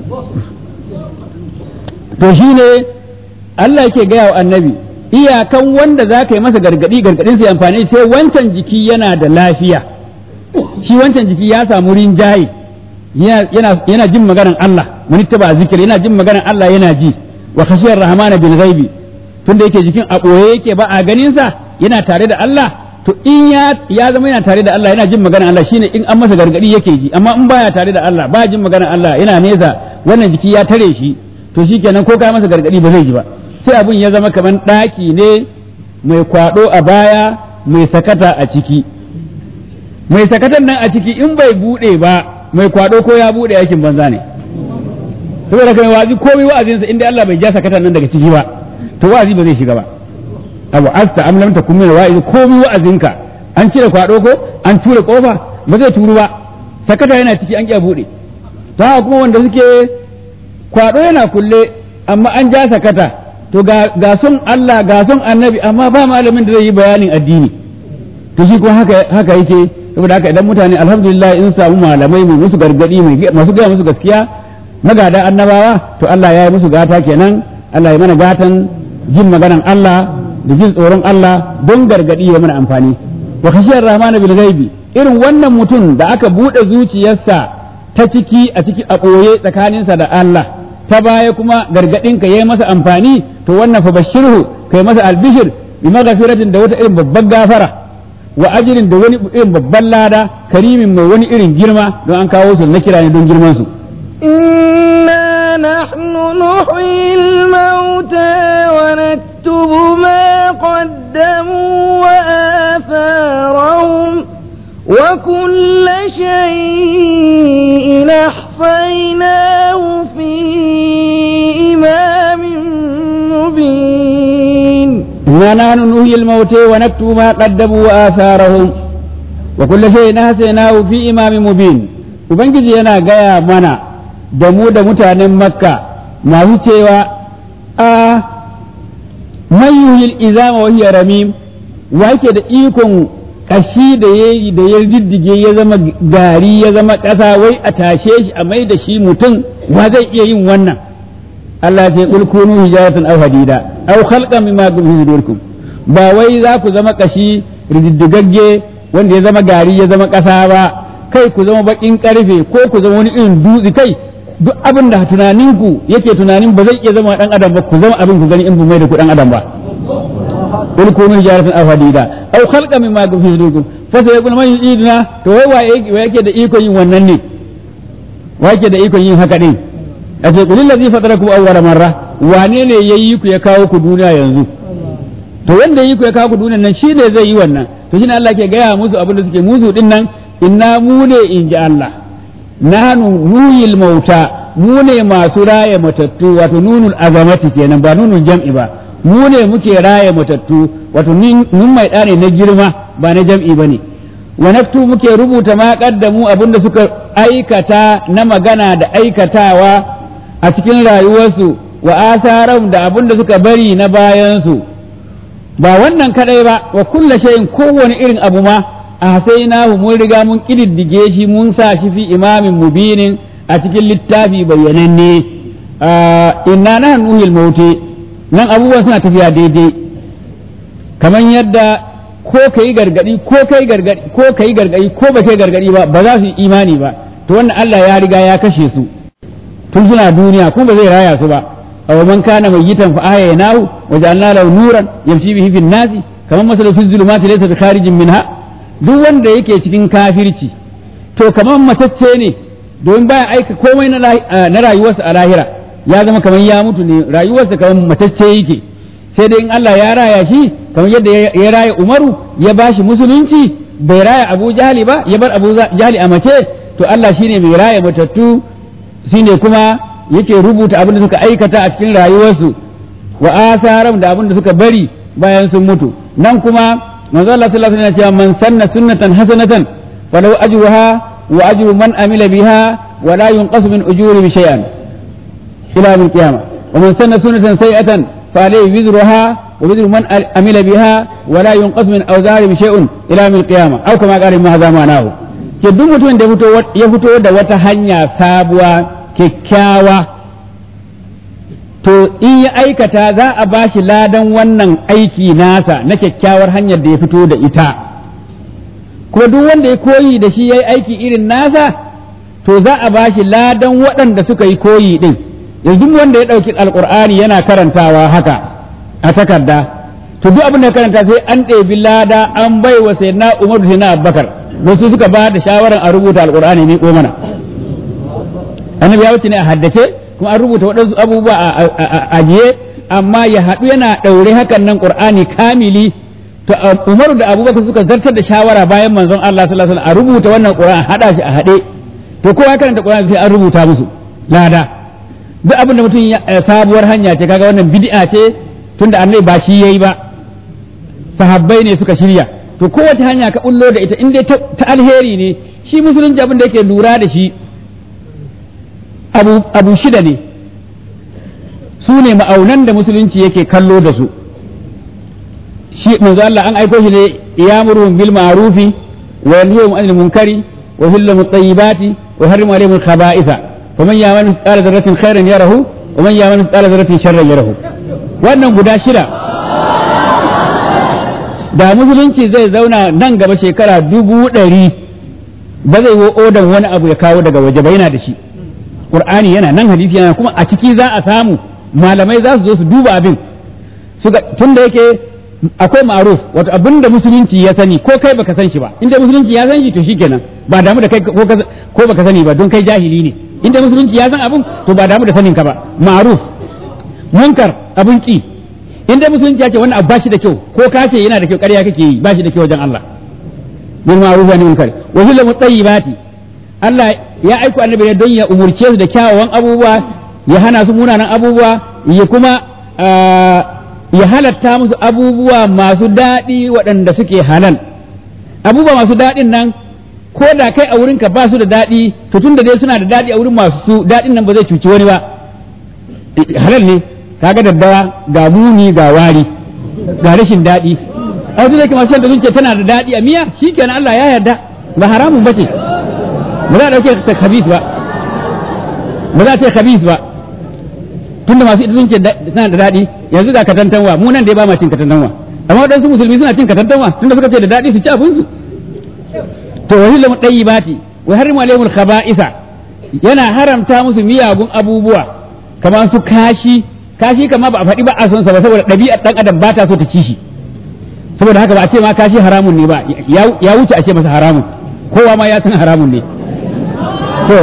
to shine Allah yake gaya wa annabi iyakan wanda za ka yi masa gargadi gargadin sai amfani sai wancan jiki yana da lafiya shi wancan jiki ya samu rinjaye yana jin maganar Allah mun taba zikiri yana jin maganar Allah yana ji wa khashiyar rahmana bil ghaibi tunda yake jikin a ɓoye yake ba a ganinsa yana tare da Allah to in ya ya zama yana tare da Allah yana jin maganar Allah shine in an masa gargadi yake ji amma in baya tare da Allah ba jin maganar Allah yana nesa wannan jiki ya tare shi to shikenan ko ka masa gargadi ba zai ji ba sai abun ya zama kamar ɗaki ne mai kwado a baya mai sakata a ciki mai sakatan nan a ciki in bai bude ba mai kwado ko ya bude aikin banza ne saboda kai wazi komai wa'azinsa inda Allah bai ja sakatan nan daga ciki ba to wa'azi ba zai shiga ba abu asta am lam takum min wa'iz komai wa'azinka an cire kwado ko an ture kofa ba zai turu ba sakata yana ciki an kiya bude ta kuma wanda suke kwado yana kulle amma an ja sakata to ga ga son Allah ga son annabi amma ba malamin da zai yi bayanin addini to shi ko haka haka yake saboda haka idan mutane alhamdulillah in samu malamai mai musu gargadi mai masu gaya musu gaskiya magada annabawa to Allah ya yi musu gata kenan Allah ya mana gatan jin maganan Allah da jin tsoron Allah don gargadi ya mana amfani wa khashiyar rahman bil ghaibi irin wannan mutum da aka bude zuciyarsa ta ciki a ciki a ɓoye tsakaninsa da Allah ta baya kuma gargadin ka yayi masa amfani to wannan fa bashirhu kai masa albishir bi maghfiratin da wata irin babban gafara wa ajrin da wani irin babban lada karimin mai wani irin girma don an kawo su na kira ne don girman su إنا نحن نحيي الموتى ونكتب ما قدموا وآثارهم وكل شيء أحصيناه في إمام مبين إنا نحن نحيي الموتى ونكتب ما قدموا وآثارهم وكل شيء نحسناه في إمام مبين Ubangiji yana gaya mana da mu da mutanen Makka masu cewa a mayuhil izama wa hiya ramim wa yake da ikon kashi da ya da ya diddige ya zama gari ya zama ƙasa wai a tashe shi a mai da shi mutum wa zai iya yin wannan Allah ce kul kunu hijaratan aw hadida aw khalqan mimma fi sudurikum ba wai za ku zama kashi rididdigagge wanda ya zama gari ya zama ƙasa ba kai ku zama bakin karfe ko ku zama wani irin dutse kai duk abin da tunaninku yake tunanin ba zai iya zama dan adam ba ku zama abin ku gani in bu mai da ku dan adam ba kul kunu hijaratan aw hadida aw khalqan mimma fi sudurikum fa sai kun man yidina to wai wa yake da ikon yin wannan ne wa yake da ikon yin haka din a ce kulil ladzi fatarakum awwala marra wane ne yayi ku ya kawo ku duniya yanzu to wanda yayi ku ya kawo ku duniya nan shi ne zai yi wannan to shine Allah ke gaya musu abin da suke musu din nan inna mu ne in ji Allah nahnu nuyil mauta mu ne masu raya matattu wato nunul azamati kenan ba nunul jam'i ba mu ne muke raya matattu wato nun mai ɗane na girma ba na jam'i ba ne wa naktu muke rubuta ma kaddamu abinda suka aikata na magana da aikatawa a cikin rayuwarsu wa asaram da abinda suka bari na bayansu ba wannan kadai ba wa kulla shay'in kowane irin abu ma a sai na mun riga mun kididdige shi mun sa shi fi imamin mubinin a cikin littafi bayyananne inna na nuhil mauti nan abubuwan suna tafiya daidai kamar yadda ko kai gargadi ko kai gargadi ko kai gargadi ko ba kai gargadi ba ba za su yi imani ba to wannan Allah ya riga ya kashe su tun suna duniya kuma ba zai raya su ba aw man kana mayyitan fa ahyaynahu wa ja'alna lahu nuran yamshi bihi fin nasi kamar masalan fi zulumati laysa bi kharijin minha duk wanda yake cikin kafirci to kamar matacce ne don baya aika komai na rayuwarsa a lahira ya zama kamar ya mutu ne rayuwarsa kamar matacce yake sai dai in Allah ya raya shi kamar yadda ya raya Umaru ya bashi musulunci bai raya Abu Jahali ba ya bar Abu Jahali a mace to Allah shine mai raya matattu shine kuma yake rubuta abin da suka aikata a cikin rayuwarsu wa asaram da abin da suka bari bayan sun mutu nan kuma manzo Allah sallallahu alaihi wasallam ya ce man sanna sunnatan hasanatan falau ajruha wa ajru man amila biha wa la yunqasu min ujuri shay'an ila yawm qiyamah wa man sanna sunnatan sayi'atan fa alayhi wizruha wa wizru man amila biha wa la yunqasu min awzari shay'un ila yawm qiyamah aw kama qala ma hadha ma'anahu ke duk mutumin da ya fito da wata hanya sabuwa kyakkyawa to in ya aikata za a ba shi ladan wannan aiki nasa na kyakkyawar hanyar da ya fito da ita kuma duk wanda ya koyi da shi ya yi aiki irin nasa to za a ba shi ladan waɗanda suka yi koyi ɗin yanzu wanda ya ɗauki alƙur'ani yana karantawa haka a takarda to duk abin da karanta sai an ɗebi lada an bai wa sai na umar da na abubakar wasu suka ba da shawarar a rubuta alƙur'ani ne ko mana annabi ya wuce ne a haddace kuma an rubuta waɗansu abubuwa a ajiye amma ya haɗu yana ɗaure hakan nan ƙur'ani kamili to umaru da abubakar suka zartar da shawara bayan manzon Allah sallallahu alaihi wasallam a rubuta wannan ƙur'ani haɗa shi a haɗe to kowa ya karanta ƙur'ani sai an rubuta musu lada duk abin da mutum sabuwar hanya ce kaga wannan bid'a ce tunda annabi ba shi yayi ba sahabbai ne suka shirya to kowace hanya ka bullo da ita in dai ta alheri ne shi musulunci abin da yake lura da shi abu shida ne su ne ma'aunan da musulunci yake kallo da su shi manzo Allah an aiko shi ne ya'muruhum bil ma'rufi wa yanhahum 'anil munkari wa yuhillu at-tayyibati wa yuharrimu 'alayhim al-khaba'itha wa man ya'mal mithqala dharratin khairan yarahu wa man ya'mal mithqala dharratin sharran yarahu wannan guda shida da musulunci zai zauna nan gaba shekara dubu ɗari ba zai wo odan wani abu ya kawo daga waje ba yana da shi qur'ani yana nan hadisi yana kuma a ciki za a samu malamai za su zo su duba abin suka tunda yake akwai ma'ruf wato abinda musulunci ya sani ko kai baka san shi ba inda musulunci ya san shi to shikenan ba damu da kai ko ko baka sani ba don kai jahili ne inda musulunci ya san abun to ba damu da sanin ka ba ma'ruf munkar abun ki inda musulunci ya ce wannan abu bashi da kyau ko ka ce yana da kyau ƙarya kake yi bashi da kyau wajen Allah bil ma'ruf wa munkar wa hilla mutayyibati Allah ya aiko annabi ne don ya umurce su da kyawawan abubuwa ya hana su munanan abubuwa ya kuma ya halatta musu abubuwa masu daɗi waɗanda suke halal abubuwa masu daɗin nan ko da kai a wurinka ba su da daɗi to tun da dai suna da daɗi a wurin masu daɗin nan ba zai cuci wani ba halal ne kaga daddawa ga muni ga wari ga rashin daɗi a wasu zai masu da zuciya tana da daɗi a miya shikenan Allah ya yarda ba haramun bace ba za a ɗauke ta khabis ba ba za a ce khabis ba tunda masu ita sun ce tana da daɗi yanzu ga katantanwa mu nan dai ba ma cin katantanwa amma waɗansu musulmi suna cin katantanwa tunda suka ce da daɗi su ci abinsu to wani lamu ɗayi bati wa harimu alaihimul khaba'isa yana haramta musu miyagun abubuwa kamar su kashi kashi kama ba a faɗi ba a son sa ba saboda ɗabi'ar ɗan adam ba ta so ta ci shi saboda haka ba a ce ma kashi haramun ne ba ya wuce a ce masa haramun kowa ma ya san haramun ne to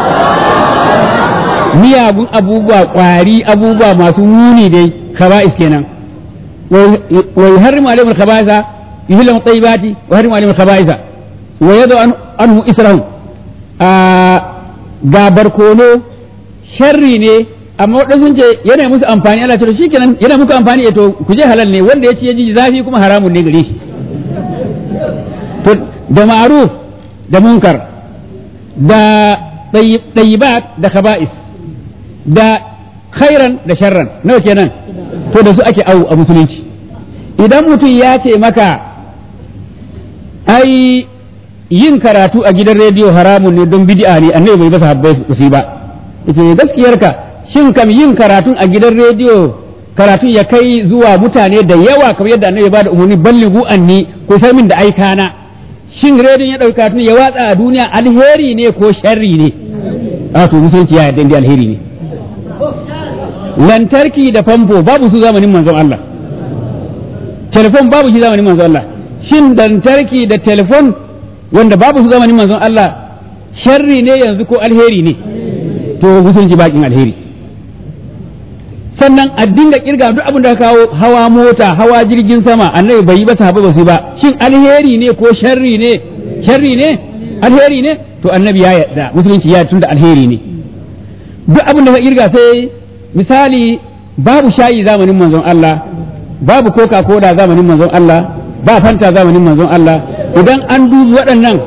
miyagun abubuwa ƙwari abubuwa masu muni dai khaba'is kenan wa yuharrimu alaihim al-khaba'isa yuhillu at-tayyibati wa yuharrimu alaihim al-khaba'isa wa yadu anhu israhum ga barkono sharri ne amma waɗansu sun ce yana musu amfani Allah ce shikenan yana muku amfani to ku je halal ne wanda ya ci ya ji zafi kuma haramun ne gare shi to da ma'ruf da munkar da ɗayyibat da khaba'is da khairan da sharran nawa kenan to da su ake au a musulunci idan mutum ya ce maka ai yin karatu a gidan rediyo haramun ne don bid'a ne annabi bai basa habbai su ba yace gaskiyarka shin kam yin karatun a gidan rediyo karatun ya kai zuwa mutane da yawa kamar yadda annabi ba da umarni ballighu anni ko sai min da aikana shin rediyon ya dauki karatun ya watsa a duniya alheri ne ko sharri ne a to musulunci ya yarda alheri ne lantarki da famfo babu su zamanin manzon Allah telefon babu shi zamanin manzon Allah shin lantarki da telefon wanda babu su zamanin manzon Allah sharri ne yanzu ko alheri ne to musulunci bakin alheri sannan a dinga kirga duk abin da ka kawo hawa mota hawa jirgin sama annabi bai yi ba sahaba ba su ba shin alheri ne ko sharri ne sharri ne alheri ne to annabi ya yarda musulunci ya tunda alheri ne duk abin da ka kirga sai misali babu shayi zamanin manzon Allah babu coca cola zamanin manzon Allah ba fanta zamanin manzon Allah idan an dubi waɗannan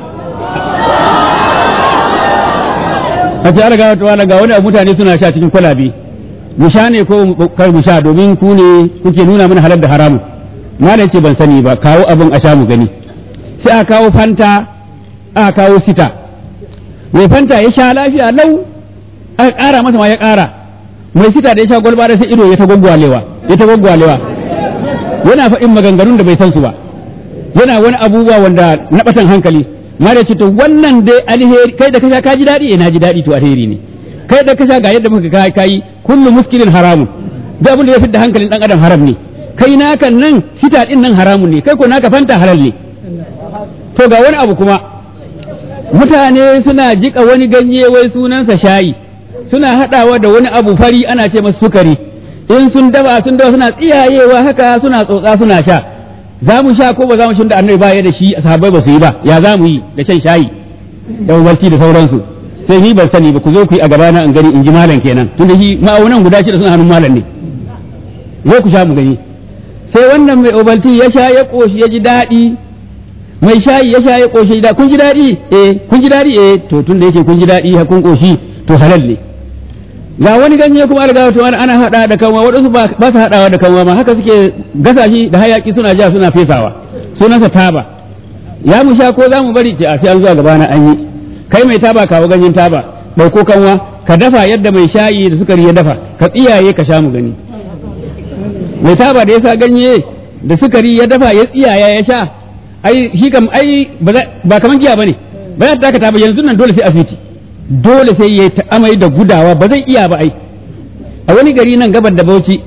a ce ga wata ga wani mutane suna sha cikin kwalabe mu sha ne ko kar mu sha domin ku ne kuke nuna mana halar da haramu malam ce ban sani ba kawo abin a sha mu gani sai a kawo fanta a kawo sita mai fanta ya sha lafiya lau aka ƙara masa ma ya ƙara mai sita da ya sha gwalba da sai ido ya ta gwaggwalewa ya ta gwaggwalewa yana faɗin maganganun da bai san su ba yana wani abubuwa wanda na batan hankali ma da ce to wannan dai alheri kai da kasha ka ji daɗi eh na ji daɗi to alheri ne kai da kasha ga yadda muka kai kai kullu muskilin haramun da abin da ya fidda hankalin dan adam haram ne kai naka nan sita din nan haramun ne kai ko naka fanta halal ne to ga wani abu kuma mutane suna jika wani ganye wai sunansa shayi suna haɗawa da wani abu fari ana ce masa sukari in sun daba sun daba suna tsiyayewa haka suna tsotsa suna sha za mu sha ko ba za mu sha da annabi baya da shi sahabbai ba su yi ba ya za mu yi da shan shayi da umarci da sauransu sai ni ban sani ba ku zo ku yi a gaba na in gani in ji malam kenan tunda shi ma'aunan guda shida suna hannun malam ne zo ku sha mu gani sai wannan mai obalti ya sha ya koshi ya ji daɗi mai shayi ya sha ya koshi da kun ji daɗi eh kun ji daɗi eh to tunda yake kun ji daɗi ha kun koshi to halal ne ga wani ganye kuma algawa to ana hada da kanwa waɗansu ba su hadawa da kanwa ma haka suke gasa shi da hayaki suna ja suna fesawa sunansa taba ya mu sha ko za mu bari ce a sai an zuwa gaba na an yi kai mai taba kawo ganyen taba ɗauko kanwa ka dafa yadda mai shayi da sukari ya dafa ka tsiyaye ka sha mu gani mai taba da ya sa ganye da sukari ya dafa ya tsiyaya ya sha ai shi kam ai ba kaman giya bane ba ya taka taba yanzu nan dole sai asibiti dole sai ya ta amai da gudawa ba zai iya ba ai a wani gari nan gabar da bauchi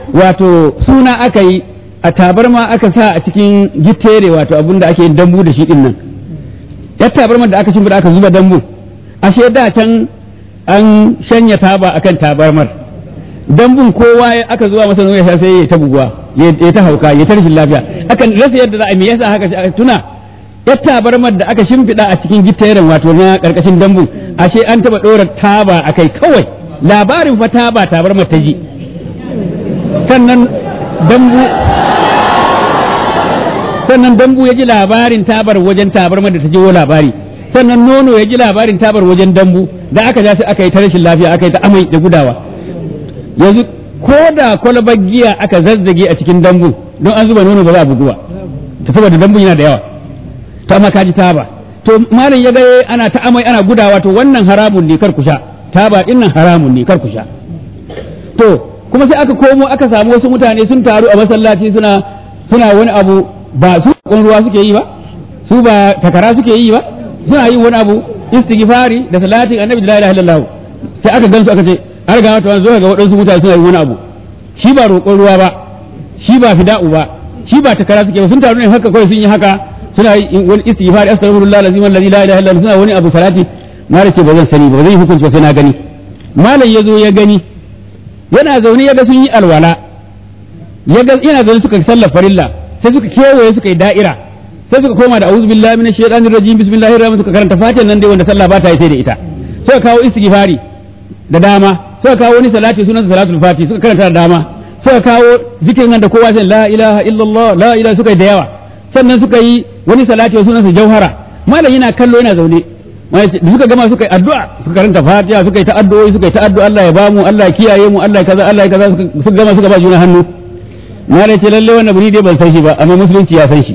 wato suna aka yi a tabarma aka sa a cikin gittere wato abin da ake yin dambu da shi din nan yar tabarmar da aka shimfiɗa aka zuba dambu ashe da can an shanya taba akan tabarmar dambun kowa aka zuwa masa ya sha sai ya ta buguwa ya ta hauka ya ta rashin lafiya akan rasa yadda za a me yasa haka tuna yar tabarmar da aka shimfiɗa a cikin gitteren wato na karkashin dambu ashe an taba ɗora taba akai kawai labarin fa taba tabarmar ta ji sannan dambu sannan dambu ya ji labarin tabar wajen tabarmar da ta jiwo labari sannan nono ya ji labarin tabar wajen dambu da aka ja sai aka yi ta rashin lafiya aka yi ta amai da gudawa yanzu ko da kwalabar giya aka zazzage a cikin dambu don an zuba nono ba za a buguwa ta saboda dambu yana da yawa to amma ka ji taba to malam ya ga ana ta amai ana gudawa to wannan haramun ne kar ku sha taba din nan haramun ne kar ku sha to kuma sai aka komo aka samu wasu mutane sun taru a masallaci suna suna wani abu ba su ruwa suke yi ba su ba takara suke yi ba suna yin wani abu istighfari da salatin annabi la ilaha illallah sai aka gansu aka ce an riga wata zo ga waɗansu mutane suna yin wani abu shi ba roƙon ruwa ba shi ba fida'u ba shi ba takara suke ba sun taru ne haka kawai sun yi haka suna yin wani istighfari astaghfirullah lazim allazi la ilaha illallah suna wani abu salati na ce ba zan sani ba zan yi hukunci ba sai na gani malam ya zo ya gani yana zaune ya ga sun yi alwala ya ga yana zaune suka sallar farilla sai suka kewaye suka yi da'ira sai suka koma da a'udhu billahi minash shaitanir rajim bismillahir rahmanir suka karanta fatihan nan dai wanda sallah ba ta yi sai da ita suka kawo istighfari da dama suka kawo wani salati sunan salatul fati suka karanta da dama suka kawo zikirin nan da kowa sai la ilaha illallah la ilaha suka yi da yawa sannan suka yi wani salati sunan sa jauhara malam yana kallo yana zaune da suka gama suka yi addu'a suka karanta fatiha suka yi ta addu'o'i suka yi ta addu'a Allah ya bamu Allah ya kiyaye mu Allah ya kaza Allah ya kaza suka gama suka ba juna hannu na ce lalle wannan buri dai ban san shi ba amma musulunci ya san shi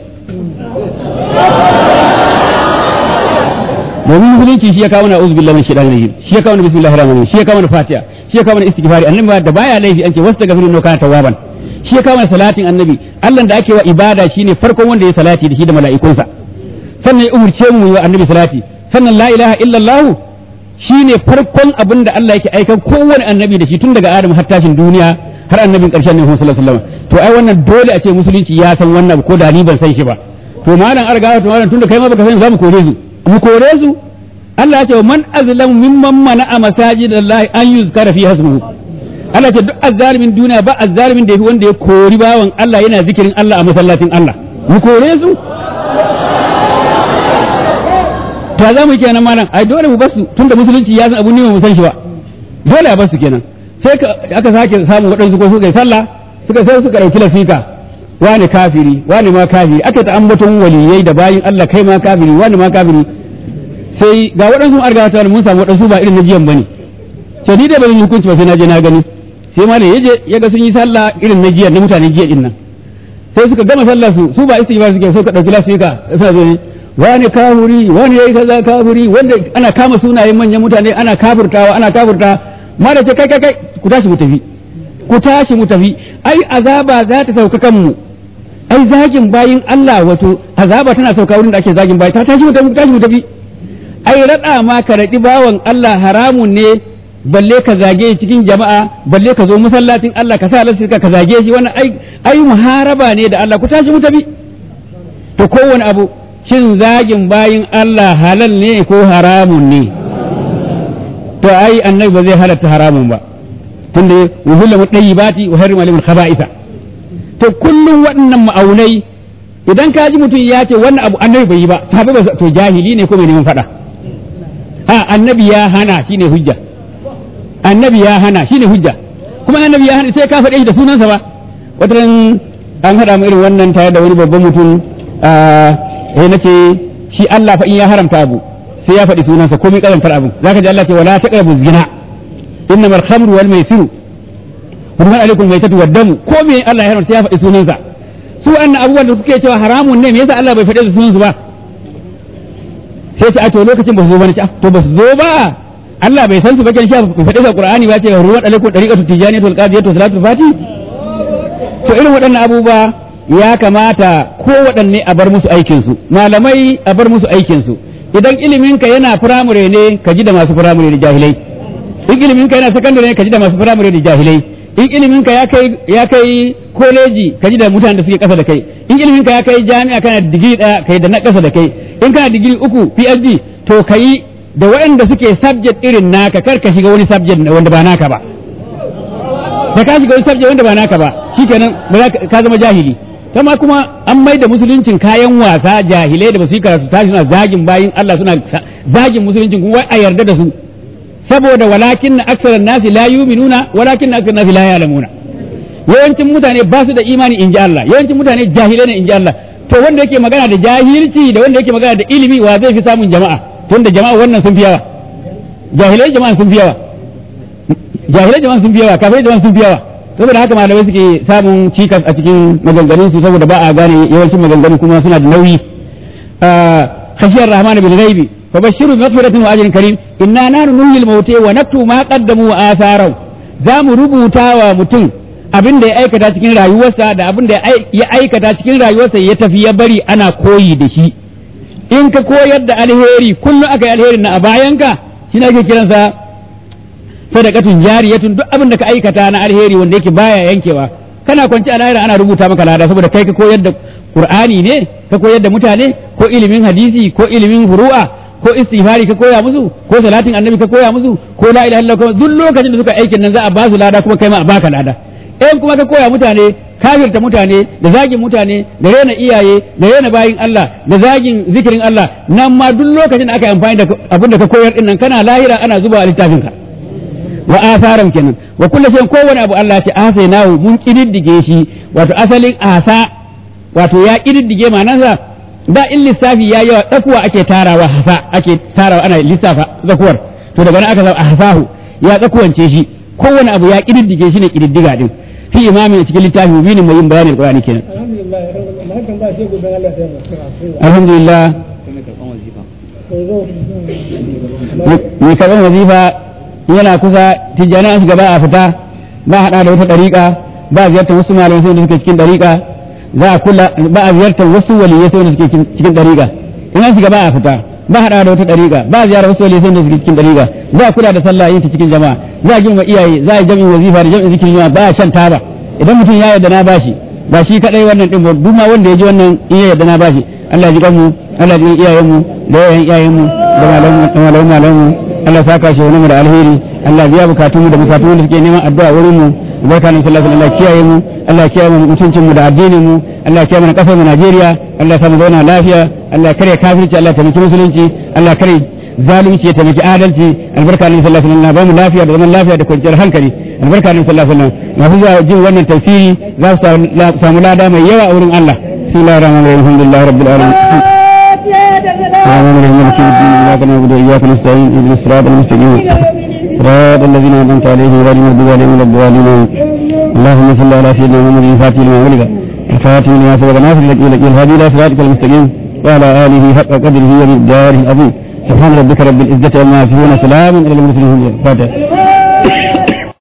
domin musulunci shi ya kawo na uzu billahi min shaitanir rajim shi ya kawo na bismillahir rahmanir rahim shi ya kawo na fatiha shi ya kawo na istighfari annabi da baya laifi an ce wastaghfiru no kana tawwaban shi ya kawo na salatin annabi Allah da ake wa ibada shine farkon wanda ya salati da shi da mala'ikunsa sannan ya umurce mu yi wa annabi salati sannan la ilaha illallah shine farkon abin da Allah yake aikan kowane annabi da shi tun daga Adam har tashin duniya har annabin ƙarshen ne sallallahu alaihi wasallam to ai wannan dole a ce musulunci ya san wannan ko da ni ban san shi ba to malam arga to malam tunda kai ma baka san za mu kore su mu kore su Allah ya ce man azlam mimman mana'a masajidallahi an yuzkara fi hasmuhu Allah ce duk azzalimin duniya ba azzalimin da yafi wanda ya kori bawan Allah yana zikirin Allah a masallacin Allah mu kore su ta za mu yi kenan malam ai dole mu basu tunda musulunci ya san abu ne mu san shi ba dole a basu kenan sai aka sake samu waɗansu ko suka yi sallah suka sai suka ɗauki lafika wani kafiri wani ma kafiri aka ta ambaton waliyai da bayin Allah kai ma kafiri wani ma kafiri sai ga waɗansu arga ta mun samu waɗansu ba irin na jiyan bane ce ni da ban hukunci ba sai na je na gani sai malam yaje ya ga sun yi sallah irin na jiyan na mutanen jiya din nan sai suka gama sallar su su ba istighfar suke suka ɗauki lafika suna zo wani kafiri wani yayi kaza kafiri wanda ana kama sunayen manyan mutane ana kafirtawa ana kafirta mara ce kai kai kai ku tashi mu tafi ku tashi mu tafi ai azaba za ta sauka kanmu ai zagin bayin Allah wato azaba tana sauka wurin da ake zagin bayi ta tashi mu tafi tashi mu tafi ai rada ma ka radi bawan Allah haramun ne balle ka zage cikin jama'a balle ka zo masallacin Allah ka sa lasika ka zage shi wannan ai ai muharaba ne da Allah ku tashi mu tafi to kowane abu shin zagin bayin Allah halal ne ko haramun ne to ai annabi ba zai halatta haramun ba tunda wuhulla mu bati wa harrima limul khaba'itha to kullum waɗannan ma'aunai idan ka ji mutum ya ce wannan abu annabi bai yi ba sahabi ba to jahili ne ko mai neman faɗa a annabi ya hana shine hujja annabi ya hana shine hujja kuma annabi ya hana sai ka faɗe shi da sunansa ba wataran an haɗa mu irin wannan tare da wani babban mutum eh nace shi Allah fa in ya haramta abu sai ya faɗi sunansa komai kazantar abin zaka ji Allah ce wala taqrabu zina innamal khamru wal maisiru hurman alaikum maitatu wad damu ko me Allah ya haramta sai ya faɗi sunansa su wannan abubuwan da suke cewa haramun ne me yasa Allah bai faɗe su sunansu ba sai ce a to lokacin ba su zo ba ne to ba su zo ba Allah bai san su ba kan sha bai faɗe su Qur'ani ba ce hurman alaikum dariqatu tijaniyatu wal qadiyatu salatul fati to irin waɗannan abubuwa ya kamata ko waɗanne a bar musu aikinsu malamai a bar musu aikinsu idan iliminka yana firamare ne ka ji da masu firamare da jahilai in iliminka yana sakandare ne ka ji da masu firamare da jahilai in ilimin ka ya kai ya kai koleji ka ji da mutanen da suke kasa da kai in ilimin ka ya kai jami'a kana da digiri daya kai da na kasa da kai in kana digiri uku PhD to kai da waɗanda suke subject irin naka kar ka shiga wani subject wanda ba naka ba da ka shiga wani subject wanda ba naka ba shikenan ba za ka zama jahili kama kuma an mai da musuluncin kayan wasa jahilai da ba su yi karatu tashi suna zagin bayin Allah suna zagin musuluncin kuma wai a yarda da su saboda walakin na aksaran nasi la yuminuna walakin na aksaran nasi la ya'lamuna yawancin mutane ba su da imani in ji Allah yawancin mutane jahilai ne in ji Allah to wanda yake magana da jahilci da wanda yake magana da ilimi wa zai fi samun jama'a tunda jama'a wannan sun fi yawa jahilai jama'a sun fi yawa jahilai jama'a sun fi yawa kafirai jama'a sun fi yawa saboda haka malamai suke samun cikas a cikin maganganun su saboda ba a gane yawancin maganganu kuma suna da nauyi khashiyar rahman bil ghaibi fa bashiru bi maghfiratin wa ajrin karim inna nahnu nuhyil mauta wa naktu ma qaddamu wa atharu za mu rubuta wa mutum abin da ya aikata cikin rayuwarsa da abin da ya aikata cikin rayuwarsa ya tafi ya bari ana koyi da shi in ka koyar da alheri kullum aka yi alherin na a bayanka shi ne ake kiransa sadaqatun jariyatun duk abin da ka aikata na alheri wanda yake baya yankewa kana kwanci a lahira ana rubuta maka lada saboda kai ka koyar da qur'ani ne ka koyar da mutane ko ilimin hadisi ko ilimin furu'a ko istighfari ka koya musu ko salatin annabi ka koya musu ko la ilaha illallah duk lokacin da suka aikin nan za a ba su lada kuma kai ma a baka lada in kuma ka koya mutane kafirta mutane da zagin mutane da rena iyaye da rena bayin Allah da zagin zikirin Allah nan ma duk lokacin da aka yi amfani da abin da ka koyar din nan kana lahira ana zuba a littafin ka wa asaran kenan wa kullu shay'in kowane abu Allah ce asainahu mun kididdige shi wato asalin asa wato ya kididdige ma'anarsa da in lissafi ya yawa tsakuwa ake tarawa hasa ake tarawa ana lissafa tsakuwar to daga nan aka sa hasahu ya tsakuwance shi kowane abu ya kididdige shi ne kididdiga din fi imamin cikin littafi mubinin mai yin bayanin Qur'ani kenan alhamdulillah mai karɓar wazifa yana kusa tijjani an shiga ba a fita ba haɗa da wata ɗariƙa ba a ziyartar wasu malamai sai da suke cikin ɗariƙa za a kula ba a ziyartar wasu waliyai sai da suke cikin ɗariƙa in an shiga ba a fita ba haɗa da wata ɗariƙa ba a ziyarar wasu waliyai sai da suke cikin ɗariƙa za a kula da sallah yin ta cikin jama'a za a girma iyaye za a yi jami'in wazifa da jami'in zikirin jama'a ba a shan taba idan mutum ya yarda na bashi ba shi kadai wannan din ba duk ma wanda ya ji wannan in ya yarda na bashi Allah ji kanmu Allah ji iyayen mu da yayan iyayen mu da malamu da malamu malamu Allah saka shi wani mu da alheri Allah biya bukatun mu da bukatun da suke neman addu'a wurin mu barka nan sallallahu alaihi wasallam kiyaye mu Allah kiyaye mu mutuncin mu da addinin mu Allah kiyaye mu kasar mu Najeriya Allah sa mu zauna lafiya Allah kare kafirci Allah taimaki musulunci Allah kare zalunci ya taimaki adalci albarka nan sallallahu alaihi wasallam ba mu lafiya da zaman lafiya da kwanciyar hankali albarka nan sallallahu alaihi wasallam masu zuwa jin wannan tafsiri za su samu lada mai yawa a wurin Allah bismillahir rahmanir rahim alhamdulillahi rabbil alamin آمين مالك يوم الدين إياك نعبد وإياك نستعين اهدنا الصراط المستقيم صراط الذين أنعمت عليهم غير المغضوب عليهم ولا الضالين اللهم صل على سيدنا محمد الفاتح لما ولد الفاتح لما سبق ناصر لك إلى الهادي إلى صراطك المستقيم وعلى آله حق قدره ومقداره العظيم سبحان ربك رب العزة عما يصفون سلام على المرسلين الفاتح